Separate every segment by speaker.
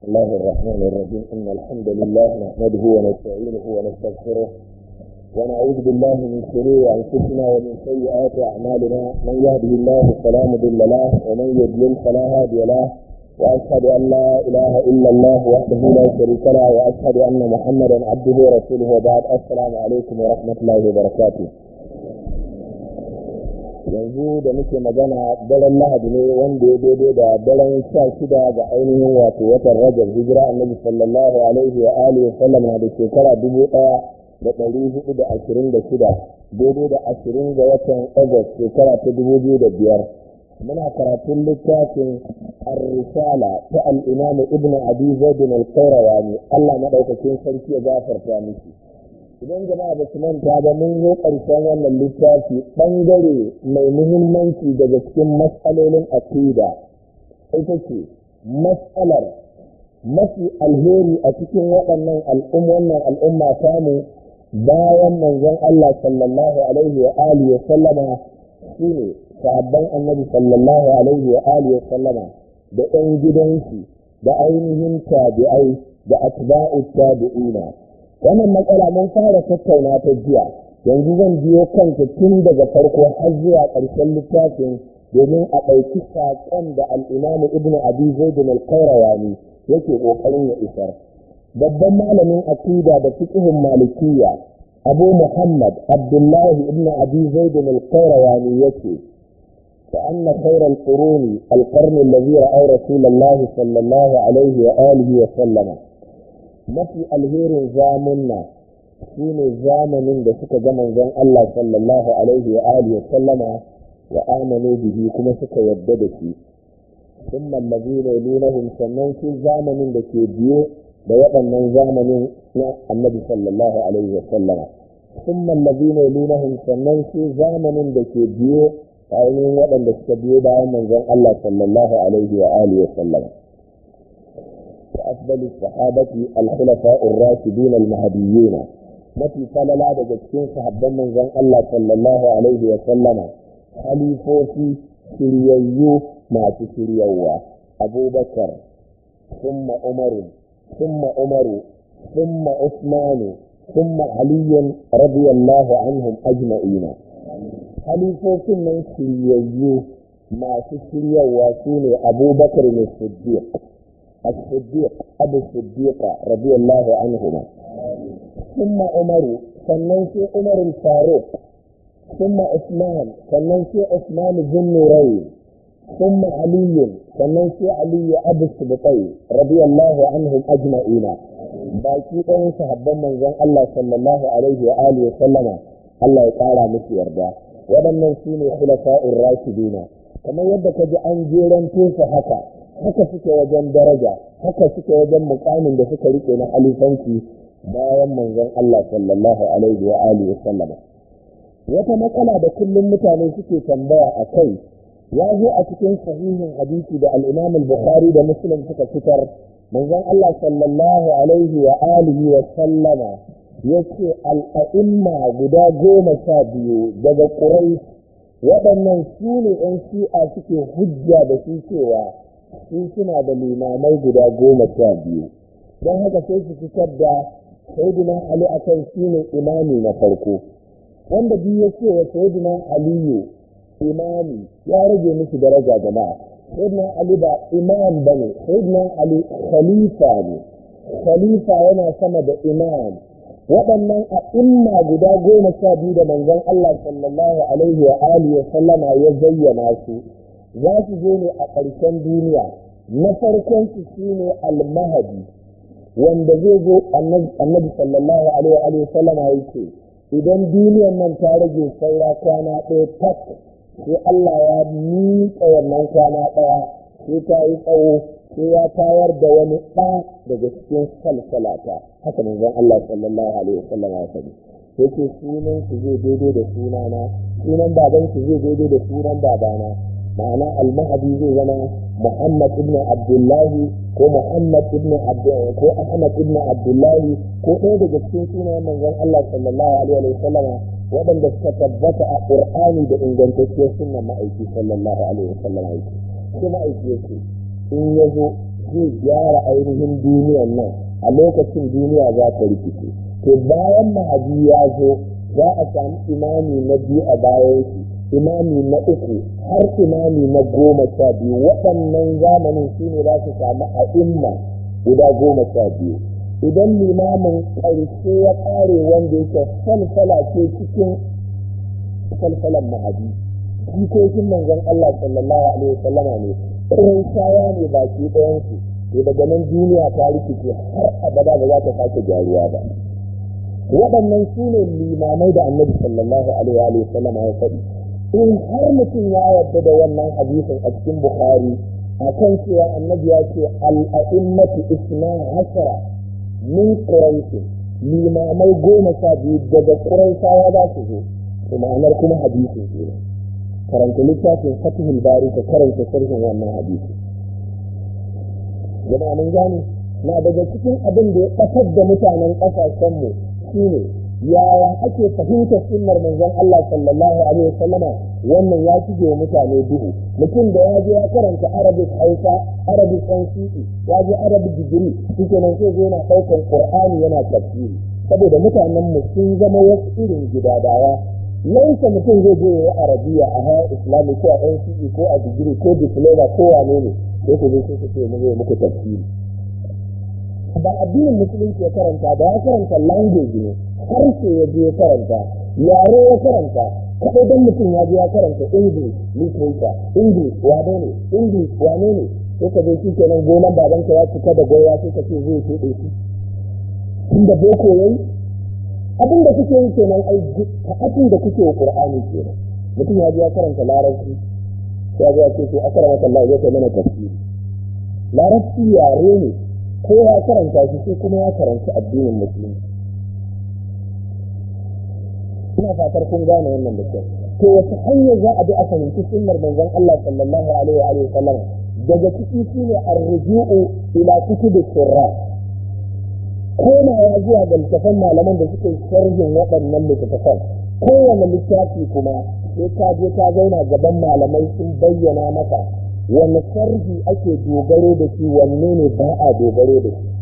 Speaker 1: بسم الله الرحمن الرحيم إن الحمد لله نحمده ونستعينه ونستغفره ونعوذ بالله من شرور أنفسنا ومن سيئات أعمالنا من يهده الله فلا مضل له ومن يضلل فلا هادي له وأشهد أن لا إله إلا الله وحده لا شريك له وأشهد أن محمدا عبده ورسوله وبعد السلام عليكم ورحمة الله وبركاته yanzu da muke magana daren lahadi ne wanda ya daidai da daren sha shida ga ainihin wato watan rajab hijira annabi sallallahu alaihi wa alihi sallam na da shekara dubu ɗaya da ɗari hudu da ashirin da shida daidai da ashirin ga watan agust shekara ta dubu biyu da biyar muna karatun littafin ar-risala ta al-imam ibnu abi zaid al-qayrawani Allah madaukakin sarki ya gafarta miki idan jama'a ba su manta ba mun zo ƙarshen wannan littafi ɓangare mai muhimmanci daga cikin matsalolin aqida ita ce matsalar mafi alheri a cikin waɗannan al'umman al'umma samu bayan manzon Allah sallallahu alaihi wa alihi wa sallama shine sahabban annabi sallallahu alaihi wa alihi wa sallama da ɗan gidansu da ainihin tabi'ai da atba'u tabi'ina wannan matsala mun fara tattauna ta jiya yanzu zan biyo kanta tun daga farko har zuwa ƙarshen littafin domin a ɗauki saƙon da al'imamu ibnu abi zaidun al-qayrawani yake ƙoƙarin ya isar babban malamin aqida da fiqhun malikiyya abu muhammad abdullahi ibnu abi zaidun al-qayrawani yake فأن خير القرون القرن الذي رأى رسول الله صلى الله عليه وآله وسلم mafi alherin zamunna shi ne zamanin da suka ga manzon Allah sallallahu alaihi wa alihi sallama wa amanu bihi kuma suka yadda da shi thumma allazina yalunahum sannan shi zamanin da ke biye da waɗannan zamanin na annabi sallallahu alaihi wa sallama thumma allazina yalunahum sannan shi zamanin da ke biye ainihin waɗanda suka biyo bayan manzon Allah sallallahu alaihi wa alihi sallama وأفضل الصحابة الخلفاء الراشدين المهديين mafi falala daga cikin sahabban manzon Allah sallallahu alaihi wa sallama khalifofi shiryayyu masu shiryawa abubakar thumma umaru thumma umaru thumma usmanu thumma aliyun radiyallahu anhum ajma'ina khalifofin nan shiryayyu masu shiryawa sune abubakar ne siddiq الصديق أبو الصديق رضي الله عنهما ثم عمر سننسي عمر الفاروق ثم عثمان سننسي عثمان ذو النورين ثم علي سننسي علي أبو السبطين رضي الله عنهم أجمعين baki ɗayan sahabban manzon Allah sallallahu alaihi wa alihi wa sallama Allah ya ƙara musu yarda waɗannan su ne khulafa'ur rashidina kamar yadda ka ji an jeranto su haka haka suke wajen daraja haka suke wajen mukamin da suka rike na alifanci bayan manzon Allah sallallahu alaihi wa alihi wa sallama wata matsala da kullum mutane suke tambaya a kai ya zo a cikin sahihin hadisi da al-Imam al-Bukhari da Muslim suka fitar manzon Allah sallallahu alaihi wa alihi wa sallama yace al-a'imma guda goma sha biyu daga Quraysh waɗannan su ne 'yan shi'a suke hujja da su cewa su suna da limamai guda goma sha biyu don haka sai su fitar da sayyidina ali akan shi ne imami na farko wanda biyu ya ce wa sayyidina aliyu imami ya rage musu daraja jama'a sayyidina ali ba imam ba ne sayyidina ali khalifa ne khalifa yana sama da imam waɗannan a imma guda goma sha biyu da manzon Allah sallallahu alaihi wa alihi wa sallama ya zayyana su za su zo ne a ƙarshen duniya na farkon su shine al-mahadi wanda zai zo annabi sallallahu alaihi wa sallama yake idan duniyar nan ta rage saura kwana ɗaya tak sai Allah ya miƙa wannan kwana ɗaya sai ta yi tsawo sai ya tayar da wani ɗa daga cikin salsalata haka manzon Allah sallallahu alaihi wa sallama ya faɗi sai ce sunan su zai daidai da sunana sunan baban su zai daidai da sunan babana ma'ana almahadi zai zama muhammad ibn abdullahi ko muhammad ibn ko ahmad ibn abdullahi ko ɗaya daga cikin sunayen manzon Allah sallallahu alaihi wa sallam waɗanda suka tabbata a qur'ani da ingantacciyar sunnan ma'aiki sallallahu alaihi wa sallam aiki sai ma'aiki yake in ya zo zai gyara ainihin duniyan nan a lokacin duniya za ta rikice to bayan mahadi ya zo za a samu imami na biyu a bayan shi imami na uku har imami na goma sha biyu waɗannan zamanin su ne za su samu a'imma guda goma sha biyu idan limamin ƙarshe ya ƙare wanda yake falfala ce cikin falfalan mahadi jikokin manzon Allah sallallahu alaihi wasallama ne ƙirin shaya ne baki ɗayansu to daga nan duniya ta rikice har abada ba za ta sake gyaruwa ba waɗannan su ne limamai da annabi sallallahu alaihi wasallama ya faɗi in har mutum ya yarda da wannan hadisin a cikin bukhari akan cewa annabi ya ce al'a'immatu isna hasara min quraish limamai goma sha biyu daga quraishawa za su zo to ma'anar kuma hadisin kenan karanta littafin fatihul bari ka karanta sharhin wannan hadisi jama'a mun gane na daga cikin abin da ya ɓatar da mutanen ƙasashenmu shine yaya ake fahimtar sunnar manzon Allah sallallahu alaihi wasallama wannan ya shige wa mutane duhu mutum da ya je ya karanta arabic hausa arabic nce ya je arabic degree shike nan sai zo yana ɗaukar qur'ani yana tafsiri saboda mutanen mu sun zama wasu irin gidadawa laisa mutum zai je ya arabiya a haya islami ko a nce ko a degree ko diploma ko wane ne sai ku zo sai ku ce mu zai muku tafsiri ba addinin musulunci ya karanta ba ya karanta language ne harshe ya je ya karanta yare ya karanta kaɗai don mutum ya je ya karanta english literature english wane ne english wane ne sai ka zo shi kenan gonan babanka ya cika da goya sai ka ce zai tuɗe shi inda boko yayi abin da kuke yi kenan ai abin da kuke wa qur'ani kenan mutum ya je ya karanta larabci sai ya ce to akara maka Allah ya kai mana tafsiri larabci yare ne ko ya karanta shi sai kuma ya karanta addinin musulunci ina fatar kun gane wannan da kyau to wace hanyar za a bi a fahimci sunnar manzon Allah sallallahu alaihi wa alihi wasallam daga ciki shine arruju'u ila kutubi sirra komawa zuwa ga littafan malaman da suke sharhin waɗannan littattafan kowane littafi kuma sai ka je ka zauna gaban malamai sun bayyana maka wanne sharhi ake dogaro da shi wanne ne ba a dogaro da shi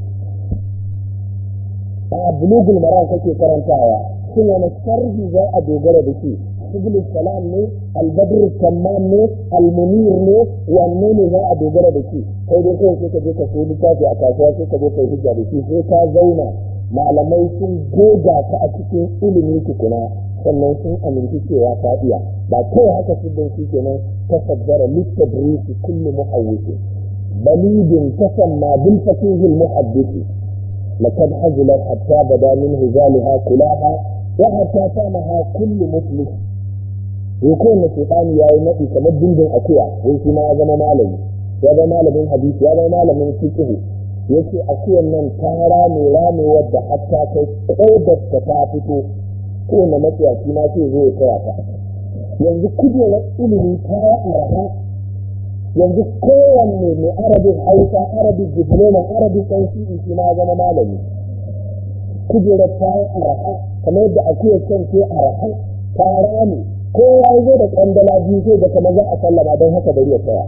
Speaker 1: a bulugul maram kake karantawa shin wani sharhi za a dogara da shi subul salam ne albadr tamam ne almunir ne wanne ne za a dogara da shi kai dai kawai sai ka je ka so littafi a kasuwa sai ka je ka hujja da shi sai ka zauna malamai sun goga ka a cikin ilimi tukuna sannan sun aminci cewa ka iya ba kawai haka siddin shi kenan tasaddara littadrisi kullu muhawwisin balidin tasamma bil fakihil muhaddisi لقد حزلت حتى بدا من هزالها كلاها وحتى سامها كل مفلس يكون الشيطان يا نبي كما بندن akuya wai shi ma ya zama malami ya zama malamin hadisi ya zama malamin fiqh yace akuyan nan ta rame rame wadda hatta kai kodar ta ta fito ko na matsiyaci ma sai zo ya kaya ta yanzu kujerar ilimi ta araha yanzu kowanne mai arabin hausa arabin diploma arabin ɗan shi shi ma zama malami kujerar ta yi araha kamar yadda akuyar can ce araha ta rami kowa ya zo da ƙandala biyu sai da kamar za a sallama don haka bari ya tsaya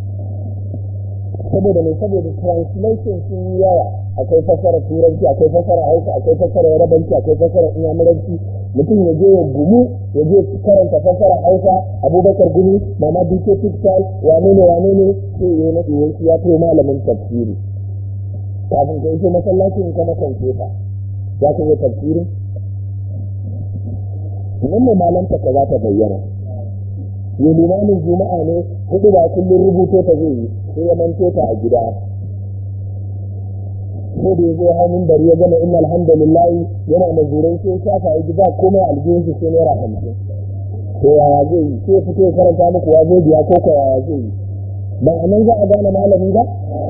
Speaker 1: saboda mai saboda translation sun yi yawa akwai fasara turanci akwai fasara hausa akwai fasara yarabanci akwai fasara inyamuranci mutum ya je ya gumu ya je karanta fasara hausa abubakar gumi mama dike textile wane ne wane ne sai ya na ɗiyan ya to malamin tafsiri kafin ka iso masallacin ka na kwamfuta za ka yi tafsirin wannan malanta ka za ta bayyana ya limamin juma'a ne hudu ba kullum rubuto ta zai yi sai ya manto ta a gida ko da ya zo hannun bari ya gama inna alhamdulillahi yana mazurai sai shafa ya gida komai aljihun shi sai naira hamsin to yaya zai yi sai fito ya karanta muku wa zai biya ko ko yaya zai yi ba a nan za a gane malami ba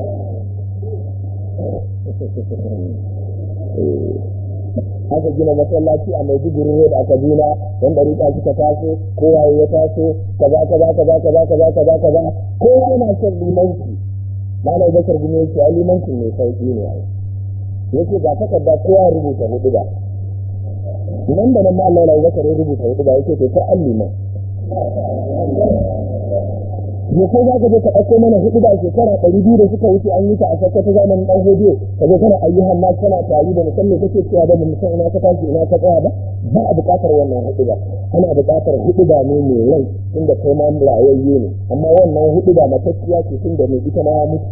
Speaker 1: aka gina masallaci a maiduguri road a kaduna wanda rika suka taso kowa ya taso kaza kaza kaza kaza kaza kaza kaza kowa yana son limanci malai bakar gumi yake a limancin mai sauki ne ai yake ga takarda kowa rubuta hudu ba nan da nan malai bakar ya rubuta hudu ba yake to ta an liman ya kai za ka je ka ɗauko mana hudu da shekara ɗari biyu da suka wuce an yi ta a sakka ta zamanin ɗan hodiyo ka zo kana ayyuhan na kana tari da musamman kake cewa da musamman ina ka tashi ina ka tsaya ba ba a buƙatar wannan hudu ba ana buƙatar hudu ba ne mai rai tunda kai ma rayayye ne amma wannan hudu ba matacciya ce tunda mai ita ma ya mutu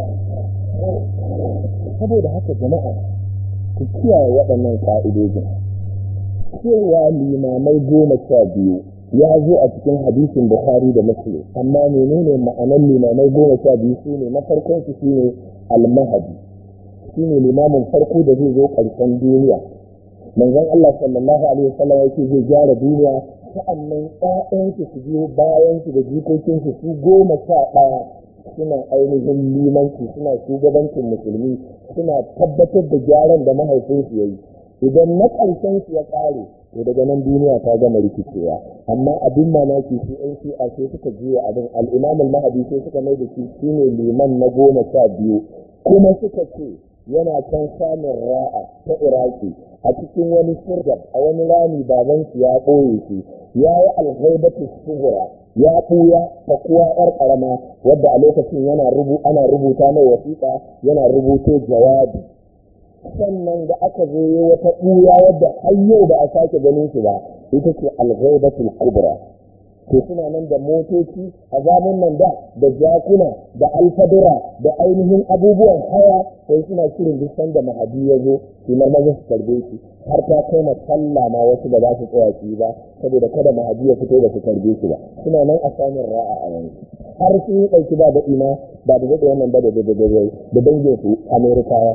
Speaker 1: saboda haka jama'a ku kiyaye waɗannan ƙa'idojin cewa limamai goma sha biyu ya zo a cikin hadisin bukhari da muslim amma menene ma'anar limamai goma sha biyu su ne na farkon su shine almahadi shine limamin farko da zai zo ƙarshen duniya manzon Allah sallallahu alaihi wasallam yake zai gyara duniya sa'annan ƴaƴansu su biyo bayan su da jikokinsu su goma sha ɗaya suna ainihin limanci suna shugabancin musulmi suna tabbatar da gyaran da mahaifinsu ya yi idan na ƙarshen su ya ƙare to daga nan duniya ta gama rikicewa amma abin mamaki su ɗan shi'a sai suka juya abin al'imam al-mahadi sai suka mai da shi shine liman na goma sha biyu kuma suka ce yana can samun ra'a ta iraki a cikin wani sirgab a wani rami baban shi ya ɓoye shi ya yi alhaibatu suhura ya ɓuya ta kuwa ƴar ƙarama wadda a lokacin yana rubu ana rubuta mai wasiƙa yana rubuto jawabi sannan da aka zo yi wata ɓuya wadda har yau ba a sake ganin shi ba ita ce alghaibatul kubra to suna nan da motoci a zamun nan da da jakuna da alfadura da ainihin abubuwan haya sai suna shirin duk sanda mahadi ya zo su maza su karbe shi har ta kai ma sallah ma wasu ba za su tsaya su ba saboda kada mahadi ya fito da su karbe shi ba suna nan a samun ra'a a yanzu har sun yi ɗauki ba daɗi ma ba da daɗe wannan ba da da dangin su amerikawa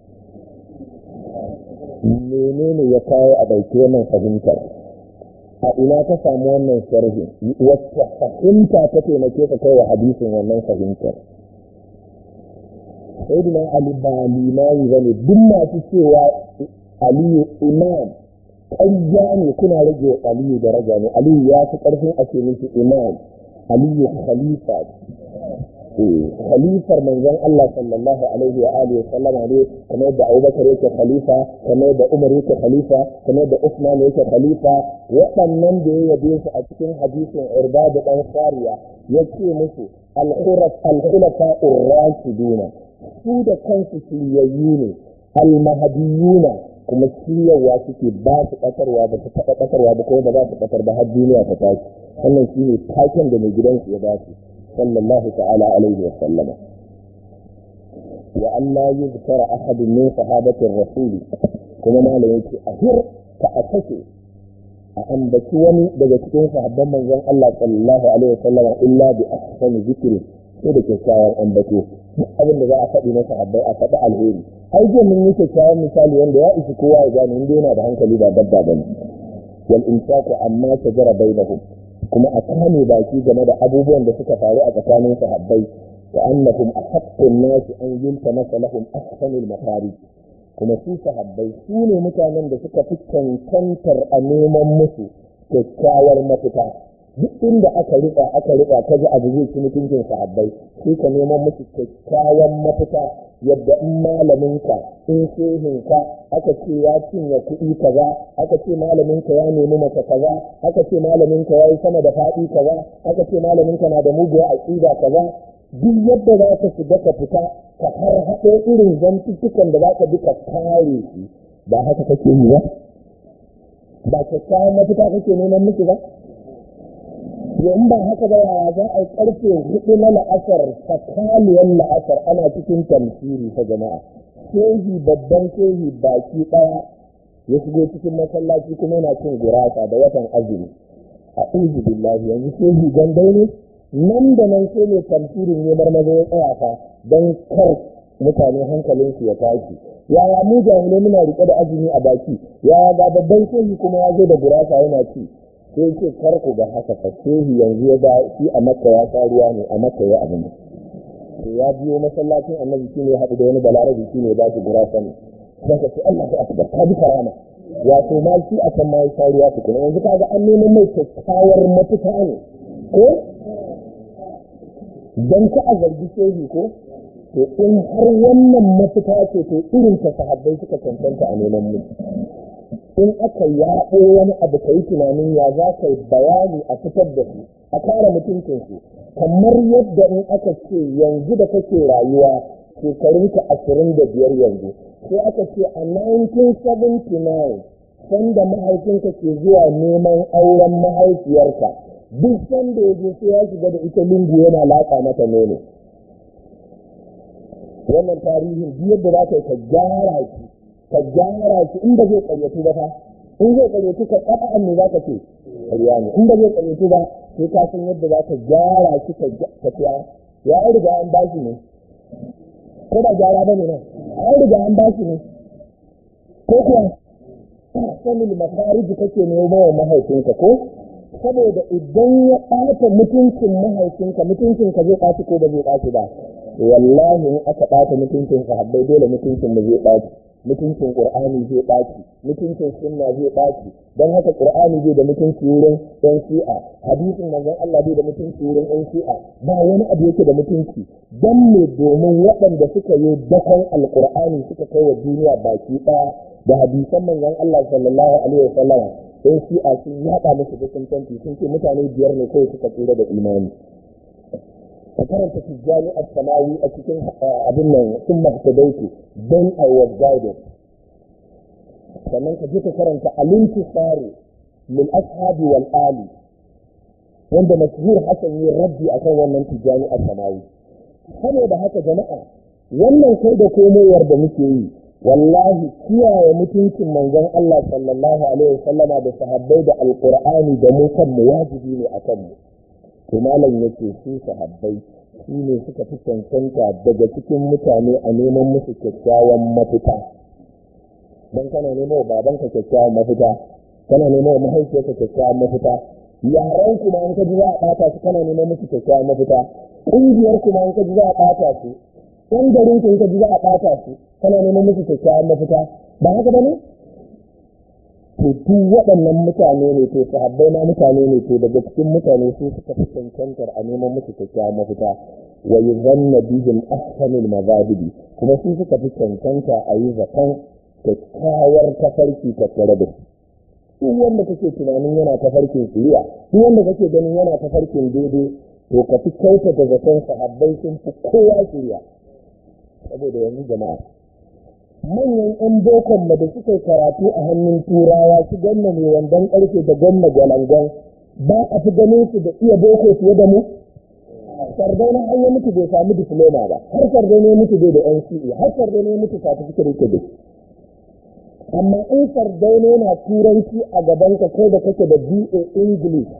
Speaker 1: menene ya kawo a ɗauki wannan fahimtar a ina ka samu wannan sharhi wacce fahimta ta taimake ka kai wa hadisin wannan fahimtar sayyidina ali ba limami ba ne duk masu cewa aliyu imam ƙarya ne kuna rage aliyu daraja ne aliyu ya fi ƙarfin a ce miki imam aliyu khalifa khalifar manzon Allah sallallahu alaihi wa alihi sallama ne kamar da Abubakar yake khalifa kamar da Umar yake khalifa kamar da Usman yake khalifa waɗannan da ya yabe su a cikin hadisin Irbad dan Sariya yace musu al-khuraf al-khulafa ar-rashiduna su da kansu shiryayyu ne al-mahdiyuna kuma shiryawa suke ba su ƙasarwa ba su taɓa ƙasarwa ba kuma ba za su ƙasar ba har duniya ta tashi wannan shine taken da mai gidansu ya ba su صلى الله تعالى عليه وسلم وأن لا يذكر أحد من صحابة الرسول كما ما لم أهر فأتكي أن بكوني بجتكين صحابة من زن الله صلى الله عليه وسلم إلا بأحسن ذكر sai da kyakkyawan ambato abin da za a faɗi na sahabbai a faɗi alheri ai jiya mun yi kyakkyawan misali wanda ya isi kowa ya gane inda yana da hankali ba dabba bane wal insaku amma shajara bainahum kuma a kame baki game da abubuwan da suka faru a tsakanin sahabbai wa annahum ahaqqun nasi an yultamasa lahum ahsanul makari kuma su sahabbai su ne mutanen da suka fi cancantar a neman musu kyakkyawar mafita duk inda aka riƙa aka riƙa ta ji abu zai ci mutuncin sahabbai sai ka neman musu kyakkyawan mafita yadda in malaminka in shehinka aka ce ya cinye kuɗi kaza aka ce malaminka ya nemi maka kaza aka ce malaminka ya yi sama da faɗi kaza aka ce malaminka na da muguwa aƙida kaza duk yadda za ka shiga ka fita ka har haɗo irin zantuttukan da za ka bi ka kare shi ba haka kake yi ba ba kyakkyawan mafita kake neman miki ba in ba haka ba yaya za a yi karfe hudu na la'asar tsakaniyar la'asar ana cikin tamsiri ta jama'a shehi babban shehi baki daya ya shigo cikin masallaci kuma yana cin gurasa da watan azumi a uzu billahi yanzu shehi gandai ne nan da nan sai mai tamsirin ne marmaza ya tsaya fa don kar mutane hankalinsu ya tashi yaya mu jahilai muna rike da azumi a baki yaya ga babban shehi kuma ya zo da gurasa yana ci sai ce kar ku ga haka fa shehi yanzu ya ga shi a makka ya sha ruwa ne a makka ya abin to ya biyo masallacin annabi shi ne ya haɗu da wani balarabi shi ne ya ba shi gurasa ne sai ka ce Allah ya akbar ka bi karama wato ma shi a kan ma ya sha ruwa tukuna yanzu kaga an neman mai kyakkyawar mafita ne ko dan ka a zargi shehi ko to in har wannan mafita ce to irin ta sahabbai suka cancanta a neman mu in aka yaɓo wani abu ka yi tunanin ya za ka yi bayani a fitar da su a kare mutuncinsu kamar yadda in aka ce yanzu da kake rayuwa shekarunka ashirin da biyar yanzu sai aka ce a 1979 sanda mahaifinka ke zuwa neman auren mahaifiyarka duk sanda ya je sai ya shiga da ita lungu yana latsa mata nono wannan tarihin duk yadda za ka yi ka gyara shi ka gyara shi in ba zai karyatu ba fa in zai karyatu ka ƙaɗa ne za ka ce ƙarya ne in ba zai karyatu ba sai ka san yadda za ka gyara shi ka tafiya ya an riga an ba shi ne ko ba gyara ba ne nan an riga an ba shi ne ko kuwa sanin makariji kake nemo wa mahaifinka ko saboda idan ya ɓata mutuncin mahaifinka mutuncinka zai ɓaci ko ba zai ɓaci ba wallahi in aka ɓata mutuncin sahabbai dole mutuncin mu zai ɓaci mutuncin qur'ani zai ɓaci mutuncin sunna zai ɓaci don haka qur'ani zai da mutunci wurin ɗan shi'a hadisin manzon Allah bai da mutunci wurin ɗan shi'a ba wani abu yake da mutunci don me domin waɗanda suka yi dakon alqur'ani suka kai wa duniya baki ɗaya da hadisan manzon Allah sallallahu alaihi wa sallam ɗan shi'a sun yaɗa musu dukkan tanti sun ce mutane biyar ne kawai suka tsira da imani ka karanta tijjani a samawi a cikin abin nan sun mahtadaitu then I was guided sannan ka je ka karanta alintisari min ashabi wal ali wanda mashhur hasan yi rabbi akan wannan tijjani a samawi saboda haka jama'a wannan kai da komowar da muke yi wallahi kiyaye mutuncin manzon Allah sallallahu alaihi wasallama da sahabbai da alqur'ani da mu kanmu wajibi ne akan mu to malam yake su sahabbai su ne suka fi cancanta daga cikin mutane a neman musu kyakkyawan mafita don kana nemo wa babanka kyakkyawan mafita kana nemo wa mahaifiyarka kyakkyawan mafita yaran kuma an kaji za a ɓata su kana neman musu kyakkyawan mafita ƙungiyar kuma an kaji za a ɓata su ɗan garin ku in kaji za a ɓata su kana neman musu kyakkyawan mafita ba haka ba ne to duk waɗannan mutane ne to sahabbai na mutane ne to daga cikin mutane su suka fi cancantar a neman musu kyakkyawan mafita wa yuzanna bihim ahsanul mazahibi kuma su suka fi cancanta a yi zaton kyakkyawar tafarki tattare da su duk wanda kake tunanin yana tafarkin shiriya duk wanda kake ganin yana tafarkin daidai to ka fi kyautata zaton sahabbai sun fi kowa shiriya saboda yanzu jama'a manyan 'yan bokon da suka karatu a hannun turawa su ganna mai wandon karfe da ganna gwalangon ba a fi ganin su da iya boko fiye da mu sardauna an yi mutu bai samu diploma ba har sardauna ya mutu bai da NCE har sardauna ya mutu certificate da amma in sardauna yana turanci a gaban ka kai da kake da BA English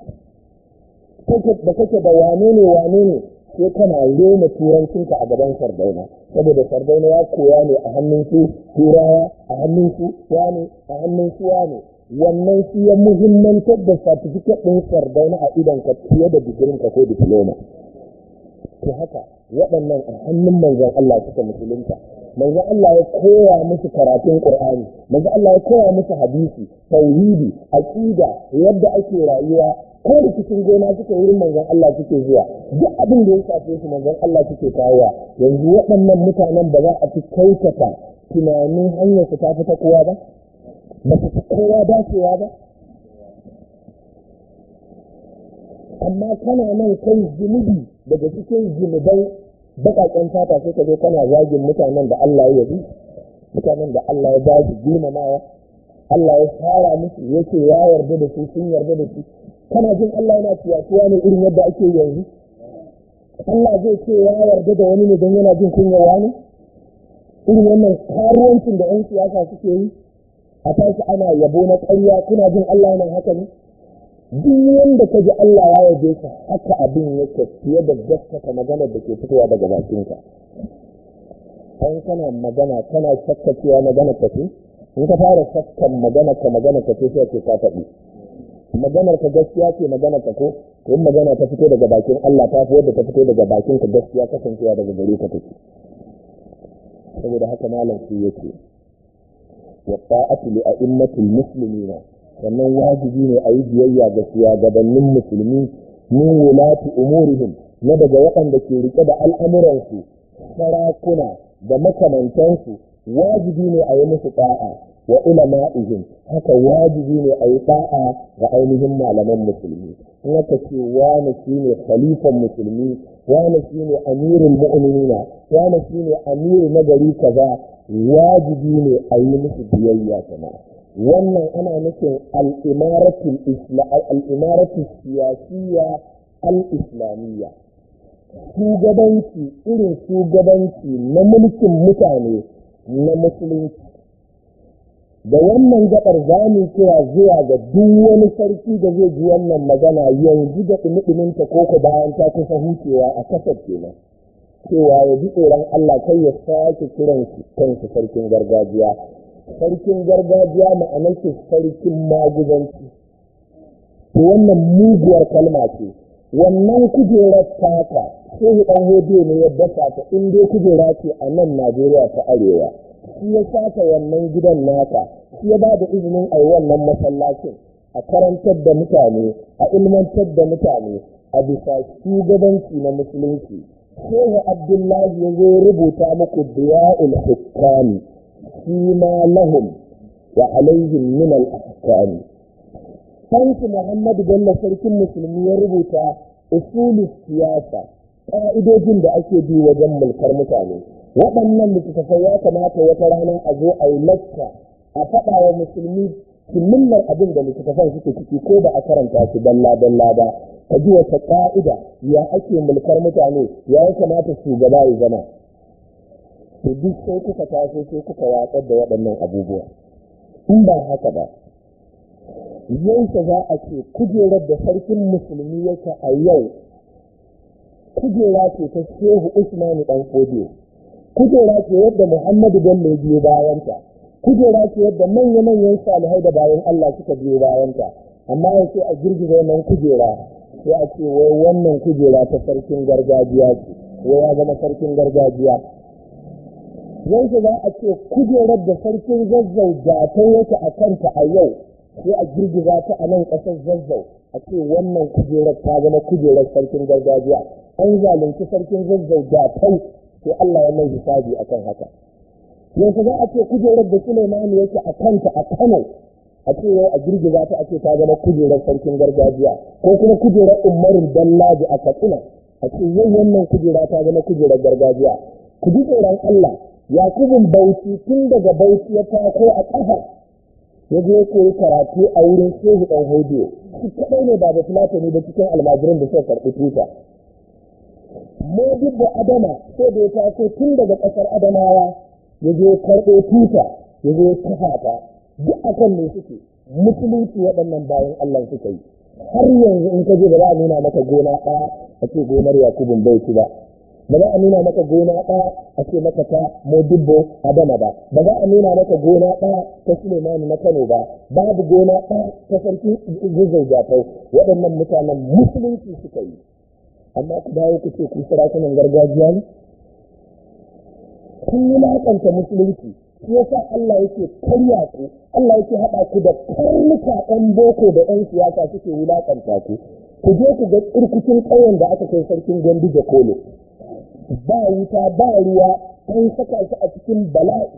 Speaker 1: da kake da wane ne wane ne sai kana rena turancinka a gaban sardauna saboda sardauna ya koya ne a hannun su turawa a hannun su wane a hannun su wane wannan shi ya muhimmantar da certificate ɗin sardauna a idan ka fiye da digirin ka ko diploma to haka waɗannan a hannun manzon Allah suka musulunta manzon Allah ya koya musu karatun Qur'ani manzon Allah ya koya musu hadisi tauhidi aqida yadda ake rayuwa ko rikicin gona suke wurin manzon Allah suke zuwa duk abin da ya shafe su manzon Allah suke kawowa yanzu waɗannan mutanen ba za a fi kautata tunanin hanyar su ta fita kowa ba ba su fi kowa dacewa ba amma kana nan kai zunubi daga cikin zunuban baƙaƙen fata sai ka zo kana zagin mutanen da Allah ya yabi mutanen da Allah ya ba su girmamawa Allah ya fara musu yake ya yarda da su sun yarda da su kana jin Allah yana ciyatuwa ne irin yadda ake yanzu Allah zai ce ya yarda da wani ne don yana jin kunyawa ne irin wannan karuwancin da 'yan siyasa suke yi a tashi ana yabo na ƙarya kuna jin Allah yana haka ne duk wanda ka ji Allah ya yabe ka haka abin yake fiye da gaskata magana da ke fitowa daga bakinka an kana magana kana shakka cewa magana ka ce in ka fara shakkan magana ka magana ka ce sai ke ka faɗi maganar ka gaskiya ce maganar ka ko to in magana ta fito daga bakin Allah ta fi wadda ta fito daga bakin ka gaskiya kasancewa daga gare ka take saboda haka malam shi yake wa ta'atu li a'immatil muslimina sannan wajibi ne a yi biyayya ga shugabannin musulmi min wulati umurihim na daga waɗanda ke rike da al'amuransu sarakuna da makamantansu wajibi ne a yi musu ta'a wa ulama'ihim haka wajibi ne a yi da'a ga ainihin malaman musulmi in aka ce wani shine khalifan musulmi wani shine amirul mu'minina wani shine amiru na gari kaza wajibi ne a yi musu biyayya jama'a wannan ana nufin al'imaratu siyasiyya al-islamiyya shugabanci irin shugabanci na mulkin mutane na musulunci da wannan gabar za mu kira zuwa ga duk wani sarki da zai ji wannan magana yanzu da ɗumi-ɗuminta ko ko bayan ta kusa hucewa a kasar kenan cewa ya ji tsoron Allah kai ya sake kiran kansu sarkin gargajiya sarkin gargajiya ma'anar ce sarkin maguzanci to wannan muguwar kalma ce wannan kujerar taka shehu ɗan hodiyo ne ya dasa ta in dai kujera ce a nan najeriya ta arewa shi ya saka wannan gidan naka shi ya ba da izinin a yi wannan masallacin a karantar da mutane a ilmantar da mutane a bisa shugabanci na musulunci shehu abdullahi ya zo rubuta muku diya'ul hukami shi ma lahum wa alaihim min al-ahkami Sansu Muhammadu Bello sarkin musulmi ya rubuta usulul siyasa ƙa'idojin da ake bi wajen mulkar mutane waɗannan littattafai ya kamata wata rana a zo a yi lacca a faɗa wa musulmi kimillar abin da littattafan suke ciki ko ba a karanta su dalla dalla ba ka ji wata ƙa'ida ya ake mulkar mutane ya ya kamata shugaba ya zama to duk sai kuka taso sai kuka watsar da waɗannan abubuwa in ba haka ba yanke za a ce kujerar da sarkin musulmi yake a yau kujera ce ta shehu usmanu dan fodiyo kujera ce yadda muhammadu bello biyo bayanta kujera ce yadda manya-manyan salihai da bayan allah suka biyo bayanta amma ya ce a girgiza wannan kujera sai a ce wai wannan kujera ta sarkin gargajiya ce wai ya zama sarkin gargajiya yanke za a ce kujerar da sarkin zazzau da ta yake a kanta a yau sai a girgiza ta a nan ƙasar zazzau a ce wannan kujerar ta zama kujerar sarkin gargajiya an zalunci sarkin zazzau da kai sai Allah ya mai hisabi akan haka yanzu za a ce kujerar da Suleimani yake a kanta a Kano a ce yau a girgiza ta a ce ta zama kujerar sarkin gargajiya ko kuma kujerar umarin dallaji a Katsina a ce yau wannan kujera ta zama kujerar gargajiya ku ji tsoron Allah Yakubun Bauchi tun daga Bauchi ya tako a ƙafa ya je koyi karatu a wurin shehu ɗan hodiyo shi kaɗai ne ba da fulatani da cikin almajiran da suka karɓi tuta modibbo adama sai da ya taso tun daga ƙasar adamawa ya je karɓo tuta ya je kafa ta duk akan ne suke musulunci waɗannan bayan allah suka yi har yanzu in ka je ba za a nuna maka gona ɗaya a ce gonar yakubun bauchi ba ba za a nuna maka gona ɗaya a ce maka ta modibbo adama ba ba za a nuna maka gona ɗaya ta sulemani na kano ba babu gona ɗaya ta sarki gizai jafau waɗannan mutanen musulunci suka yi amma ku dawo ku ce ku sarakunan gargajiya ne kun yi laƙanta musulunci shi yasa Allah yake karya ku Allah yake haɗa ku da karnuka ɗan boko da ɗan siyasa suke wulaƙanta ku ku je ku ga tsirkucin ƙauyen da aka kai sarkin gandu da kolo ba wuta ba ruwa an saka shi a cikin bala'i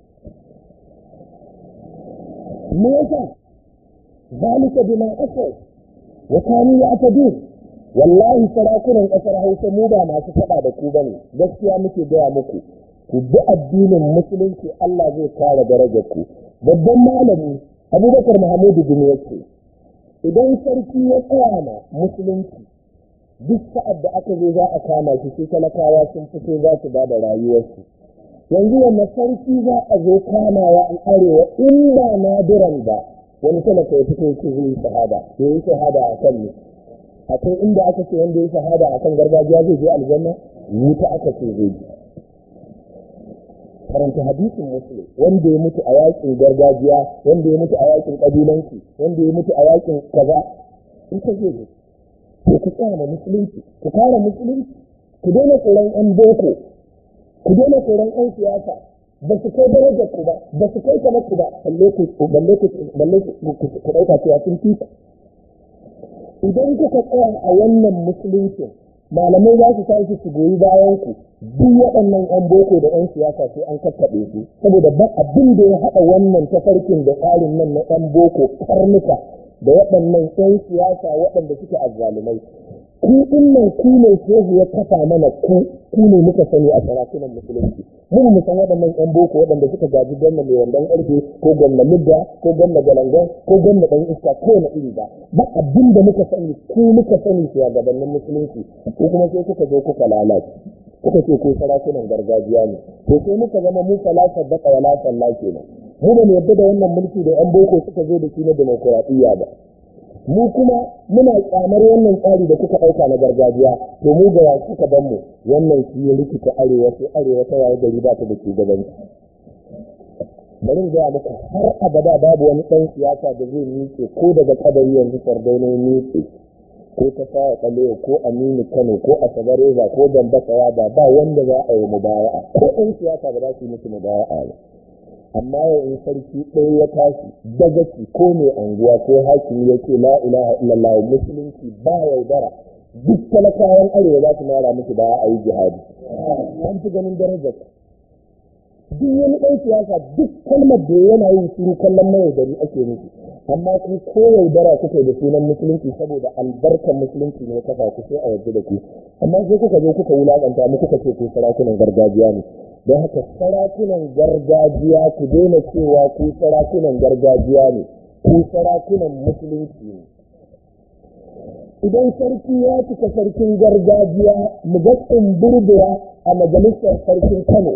Speaker 1: me yasa zalika bima asau wa kanu ya'tadun wallahi sarakunan kasar Hausa mu ba masu faɗa da ku bane gaskiya muke gaya muku ku bi addinin musulunci Allah zai kare darajar ku babban malami Abubakar Muhammadu Gumi yake idan sarki ya tsaya ma musulunci duk sa'ad da aka zo za a kama shi sai talakawa sun fito za su ba da rayuwarsu yanzu wanne sarki za a zo kamawa an arewa in ba nadiran ba wani talaka ya fito ce zai yi shahada ya yi shahada a kan ne akwai inda aka ce wanda ya shahada a kan gargajiya zai je aljanna wuta aka ce zai je karanta hadisin muslim wanda ya mutu a yakin gargajiya wanda ya mutu a yakin kabilanci wanda ya mutu a yakin kaza in ka zai je to ku tsaya ma musulunci ku kare musulunci ku daina tsoron yan boko ku daina tsoron yan siyasa ba su kai darajar ku ba ba su kai kamar ku ba balle ku balle ku balle ku dauka cewa sun fi idan kuka tsaya a wannan musulunci malamai za su tashi su goyi bayan ku duk waɗannan yan boko da yan siyasa sai an kakkaɓe su saboda ba abin da ya haɗa wannan tafarkin da tsarin nan na yan boko karnuka da waɗannan yan siyasa waɗanda suke azzalumai ku nan ku ne shehu ya kafa mana ku ku ne muka sani a sarakunan musulunci mun mu san waɗannan yan boko waɗanda suka gaji gwamna mai wandon ƙarfe ko gwamna midda ko gwamna galangon ko gwamna ɗan iska ko na iri ba ba abin da muka sani ku muka sani shugabannin musulunci ko kuma sai kuka zo kuka lalace kuka ce ko sarakunan gargajiya ne to sai muka zama mu falasa da wala sallah kenan mu ba mu yadda da wannan mulki da yan boko suka zo da shi na demokuraɗiyya ba mu kuma muna kyamar wannan tsari da kuka ɗauka na gargajiya to mu ga wasu ka ban mu wannan shi ya rikita arewa sai arewa ta waye gari ba ta da shugabanci bari gaya muku har abada babu wani ɗan siyasa da zai miƙe ko daga kadari yanzu sardauna ya miƙe ko ta sawa kalewa ko aminu kano ko asabareza ko dambasa ba ba wanda za a yi mubaya'a ko ɗan siyasa ba za su yi musu mubaya'a ba amma yau in sarki ɗaya ya tashi dagaci ko mai anguwa ko hakimi ya ce la ilaha illallah musulunci ba yaudara duk talakawan arewa za su mara musu baya a yi jihadi an fi ganin darajar duk wani ɗan siyasa duk kalmar da yana yin shiru kallon mai yaudari ake musu amma ku ko yaudara kuka da sunan musulunci saboda albarkar musulunci ne kafa ku sai a waje da ku amma sai kuka zo kuka wulaƙanta mu kuka ce ku sarakunan gargajiya ne don haka sarakunan gargajiya ku daina cewa ku sarakunan gargajiya ne ku sarakunan musulunci ne idan sarki ya cika sarkin gargajiya mu ga tsumburbura a majalisar sarkin kano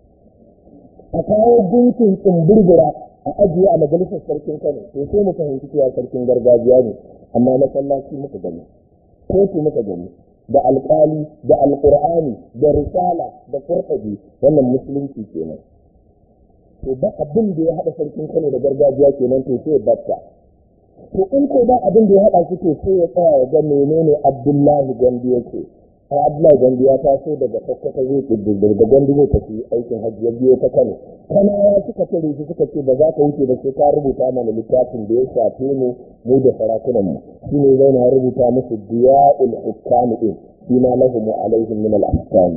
Speaker 1: a kawo gunkin tsumburbura a ajiye a majalisar sarkin kano to sai mu fahimci cewa sarkin gargajiya ne amma masallaci muka gani kotu muka gani da alƙali da alƙur'ani da risala da furtabi wannan musulunci kenan to ba abin da ya haɗa sarkin kano da gargajiya kenan to sai batta to in ko ba abin da ya haɗa su to sai ya tsaya ya ga menene abdullahi gandi yake ai abdullahi gandi ya taso daga sakkwata zai kididdir da gandi zai tafi aikin hajji ya biyo ta kano kanawa suka tare shi suka ce ba za ka wuce da sai ka rubuta mana littafin da ya shafe mu mu da sarakunan mu shi ne zai na rubuta musu diya'ul hukam din shi ma lahum alaihim min al-ahkam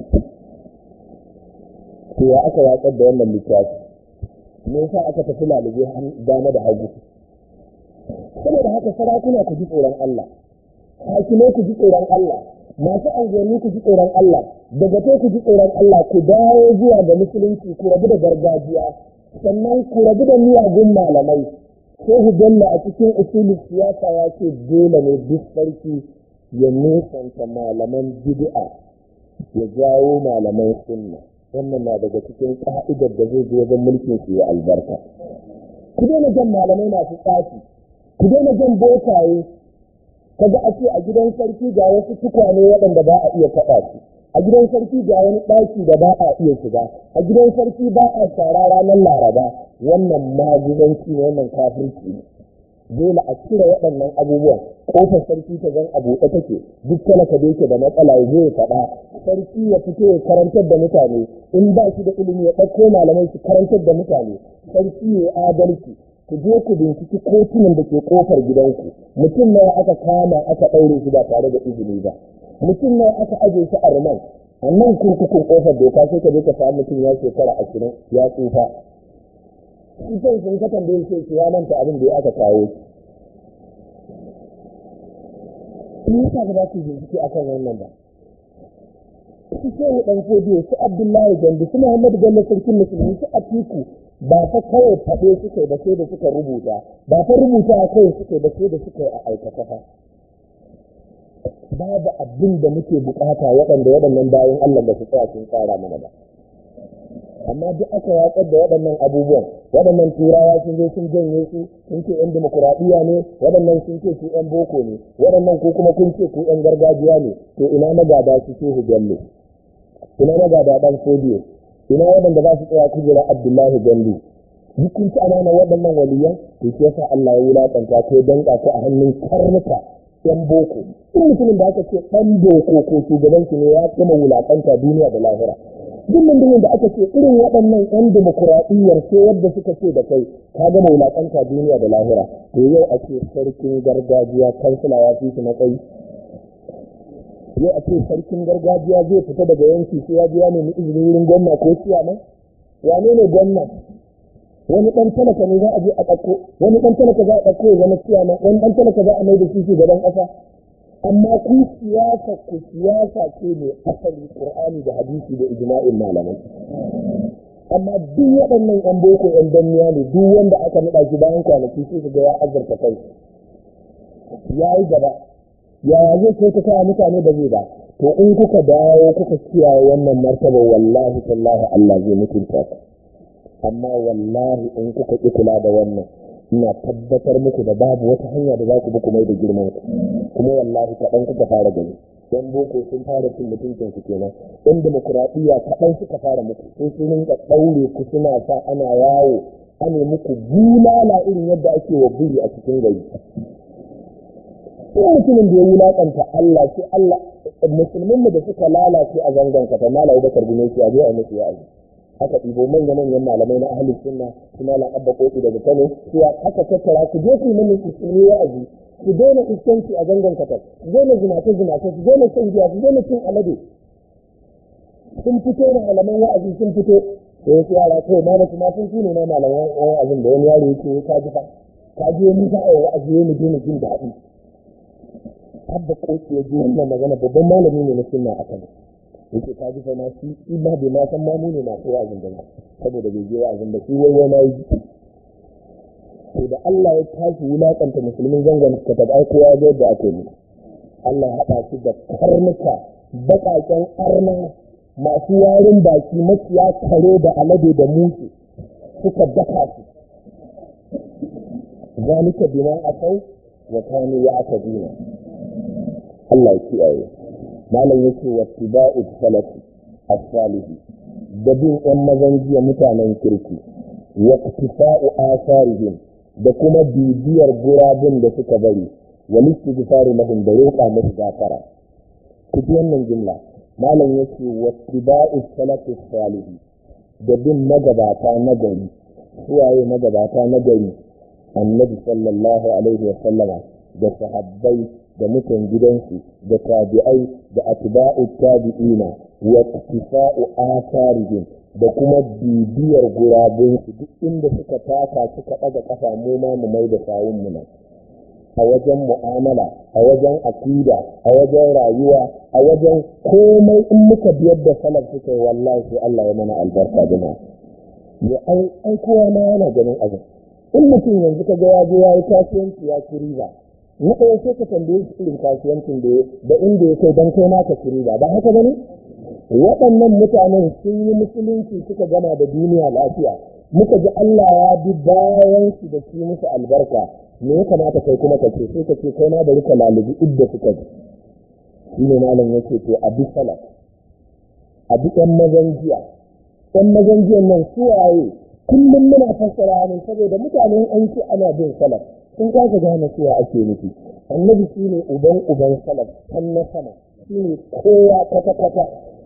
Speaker 1: to ya aka watsar da wannan littafi me yasa aka tafi lalube dama da hagu saboda haka sarakuna ku ji tsoron Allah hakimai ku ji tsoron Allah masu anguwanni ku ji tsoron Allah daga ku ji tsoron Allah ku dawo zuwa ga musulunci ku rabu da gargajiya sannan ku rabu da miyagun malamai shehu bello a cikin usulin siyasa ya ce dole ne duk sarki ya nesanta malaman bid'a ya jawo malaman sunna wannan na daga cikin ka'idar da zai je wajen mulkin su ya albarka ku daina jan malamai masu tsafi ku daina jan bokaye kaga a ce a gidan sarki ga wasu tukwane waɗanda ba a iya taɓa su a gidan sarki ga wani ɗaki da ba a iya shiga a gidan sarki ba a shara ranar laraba wannan maguzanci ne wannan kafirci ne dole a cire waɗannan abubuwan kofar sarki ta zan a buɗe take duk talaka da yake da matsala ya zo ya faɗa sarki ya fito ya karantar da mutane in ba shi da ilimi ya ɗauko malamai su karantar da mutane sarki ya adalci ku je ku binciki kotunan da ke kofar gidanku mutum nawa aka kama aka ɗaure shi ba tare da izini ba mutum nawa aka aje shi a ruman a nan kurkukun kofar doka sai ka je ka samu mutum ya shekara ashirin ya tsufa shi kan sun ka tambaye shi ya manta abin da ya aka kawo shi me yasa ba za su bincike akan wannan ba su ce ni dan fodiyo su abdullahi gandu su muhammadu bello sarkin musulmi su atiku ba fa kawai faɗe suka ba sai da suka rubuta ba fa rubuta kawai suka ba sai da suka yi a aikata fa babu abin da muke bukata waɗanda waɗannan bayan Allah da su tsaya sun tsara mana ba amma duk aka watsar da waɗannan abubuwan waɗannan turawa sun zo sun janye su sun ce yan demokuraɗiyya ne waɗannan sun ce su yan boko ne waɗannan ko kuma kun ce ku yan gargajiya ne to ina magada su shehu bello ina magada ɗan sodiyo ina waɗanda za su tsaya kujerar abdullahi gandu duk kun ci amana waɗannan waliyan to shi yasa Allah ya wulaƙanta ko danƙa ko a hannun karnuka yan boko in mutumin da aka ce ɗan boko ko shugabanci ne ya kuma wulaƙanta duniya da lahira duk mutumin da aka ce irin waɗannan yan demokuraɗiyyar sai yadda suka ce da kai ka gama wulaƙanta duniya da lahira to yau a ce sarkin gargajiya kansila ya fi su matsayi yau a ce sarkin gargajiya zai fita daga yanki sai ya je ya nemi izini wurin gwamna ko ciyaman wane ne gwamna wani ɗan talaka ne za a je a ɗauko wani ɗan talaka za a ɗauko ya zama ciyaman wani ɗan talaka za a mai da shi shugaban ƙasa amma ku siyasa ku siyasa ce ne asali qur'ani da hadisi da ijma'in malamai amma duk waɗannan yan boko yan danniya ne duk wanda aka naɗa shi bayan kwanaki sai su ga ya azurta kai ya yi gaba yaya zai kai ta kawo mutane ba zai ba to in kuka dawo kuka kiyaye wannan martaba wallahi tallahi Allah zai mutunta ku amma wallahi in kuka ƙi kula da wannan ina tabbatar muku da babu wata hanya da za ku bi kuma da girman ku kuma wallahi kaɗan kuka fara gani yan boko sun fara cin mutuncin ku kenan yan demokuraɗiyya kaɗan suka fara muku sai sun rinka ɗaure ku suna sa ana yawo ane muku bulala irin yadda ake wa buri a cikin gari sai mutumin da ya wulaƙanta Allah sai Allah musulmin da suka lalace a zangon ka ta malawa bakar gume shi a je a musu wa'azi aka ɗibo manya manyan malamai na ahli sunna su malam abba koki daga kano su aka tattara ku je ku mana musulmi wa'azi su daina iskanci a zangon katar su daina zinace zinace su daina shan giya su daina cin alade sun fito da malaman wa'azi sun fito da wasu yara kawai ma basu ma sun su ne na malaman wa'azin da wani yaro yake ka ji fa ka ji wani za a yi wa'azi ya mu je jin daɗi abba koki ya ji wannan magana babban malami ne na sunna a kano yake ka ji ma shi shi ba bai ma san mamu ne masu wa'azin da saboda bai je wa'azin da shi wai wai na yi to da Allah ya tashi wulakanta musulmin zangon ka ta ai kowa ga yadda ake yi Allah haɗa shi da karnuka baƙaƙen arna masu warin baki maciya kare da alade da musu suka daka su zalika bima asau wa kanu ya akadina Allah ya kiyaye malam yake wa tiba'u salafi as-salihi da bin ɗan mazan jiya mutanen kirki wa iktifa'u asarihim da kuma bibiyar gurabun da suka bari wa istighfaru lahum da roƙa musu gafara ku ji wannan jumla malam yake wa tiba'u salafi as-salihi da bin magabata na gari suwaye magabata na gari annabi sallallahu alaihi wa sallama da sahabbai da mutan gidansu da tabi'ai da atba'u tabi'ina wa iktifa'u atharihim da kuma bibiyar gurabunsu duk inda suka taka suka ɗaga ƙafa mu ma mu mai da sawun mu nan a wajen mu'amala a wajen akida a wajen rayuwa a wajen komai in muka biyar da salaf suka yi wallahi sai Allah ya mana albarka jama'a ya ai kowa ma yana ganin abin in mutum yanzu ka ga ya je ya yi kasuwanci ya ci riba na ɗaya sai ka tambaye shi irin kasuwancin da da inda ya kai don kai ma ka ci riba ba haka bane waɗannan mutanen sun yi musulunci suka gama da duniya lafiya muka ji Allah ya bi bayan su da shi musu albarka me ya kamata kai kuma ka ce sai ka ce kai ma bari ka lalubi idda suka ji shi ne malam yake to a bi salaf a bi ɗan mazan jiya ɗan mazan jiyan nan suwaye kullum muna fassara ne saboda mutanen an ce ana bin salaf sun kasa gane cewa ake nufi annabi shi ne uban uban salaf kan na sama shi ne kowa kwata kwata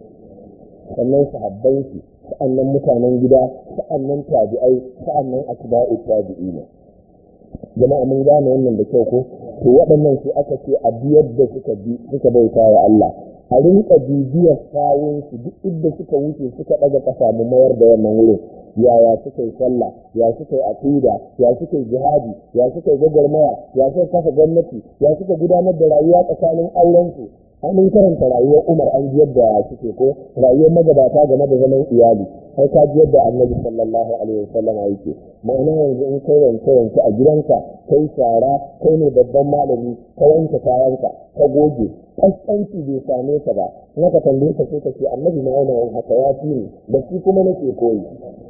Speaker 1: sannan sahabban shi sa'annan mutanen gida sa'annan tabi'ai sa'annan atba'u tabi'ina jama'a mun gane wannan da kyau ko to waɗannan su aka ce a biyar da suka bi suka bauta wa Allah a rinka bibiyar sawun su duk inda suka wuce suka ɗaga ƙasa mu mayar da wannan wurin yaya suka yi sallah ya suka yi aqida ya suka yi jihadi ya suka yi gwagwarmaya ya suka kafa gwamnati ya suka gudanar da rayuwa tsakanin auren su an karanta rayuwar Umar an ji yadda suke ko rayuwar magabata game da zaman iyali sai ka ji yadda Annabi sallallahu alaihi wasallam yake ma'ana yanzu in kai wanke wanke a gidanka kai shara kai ne babban malami ka wanke kayanka ka goge kaskanci bai same ka ba in ka tambaye ka sai ka ce Annabi ma yana yin haka ya fi ni da shi kuma nake koyi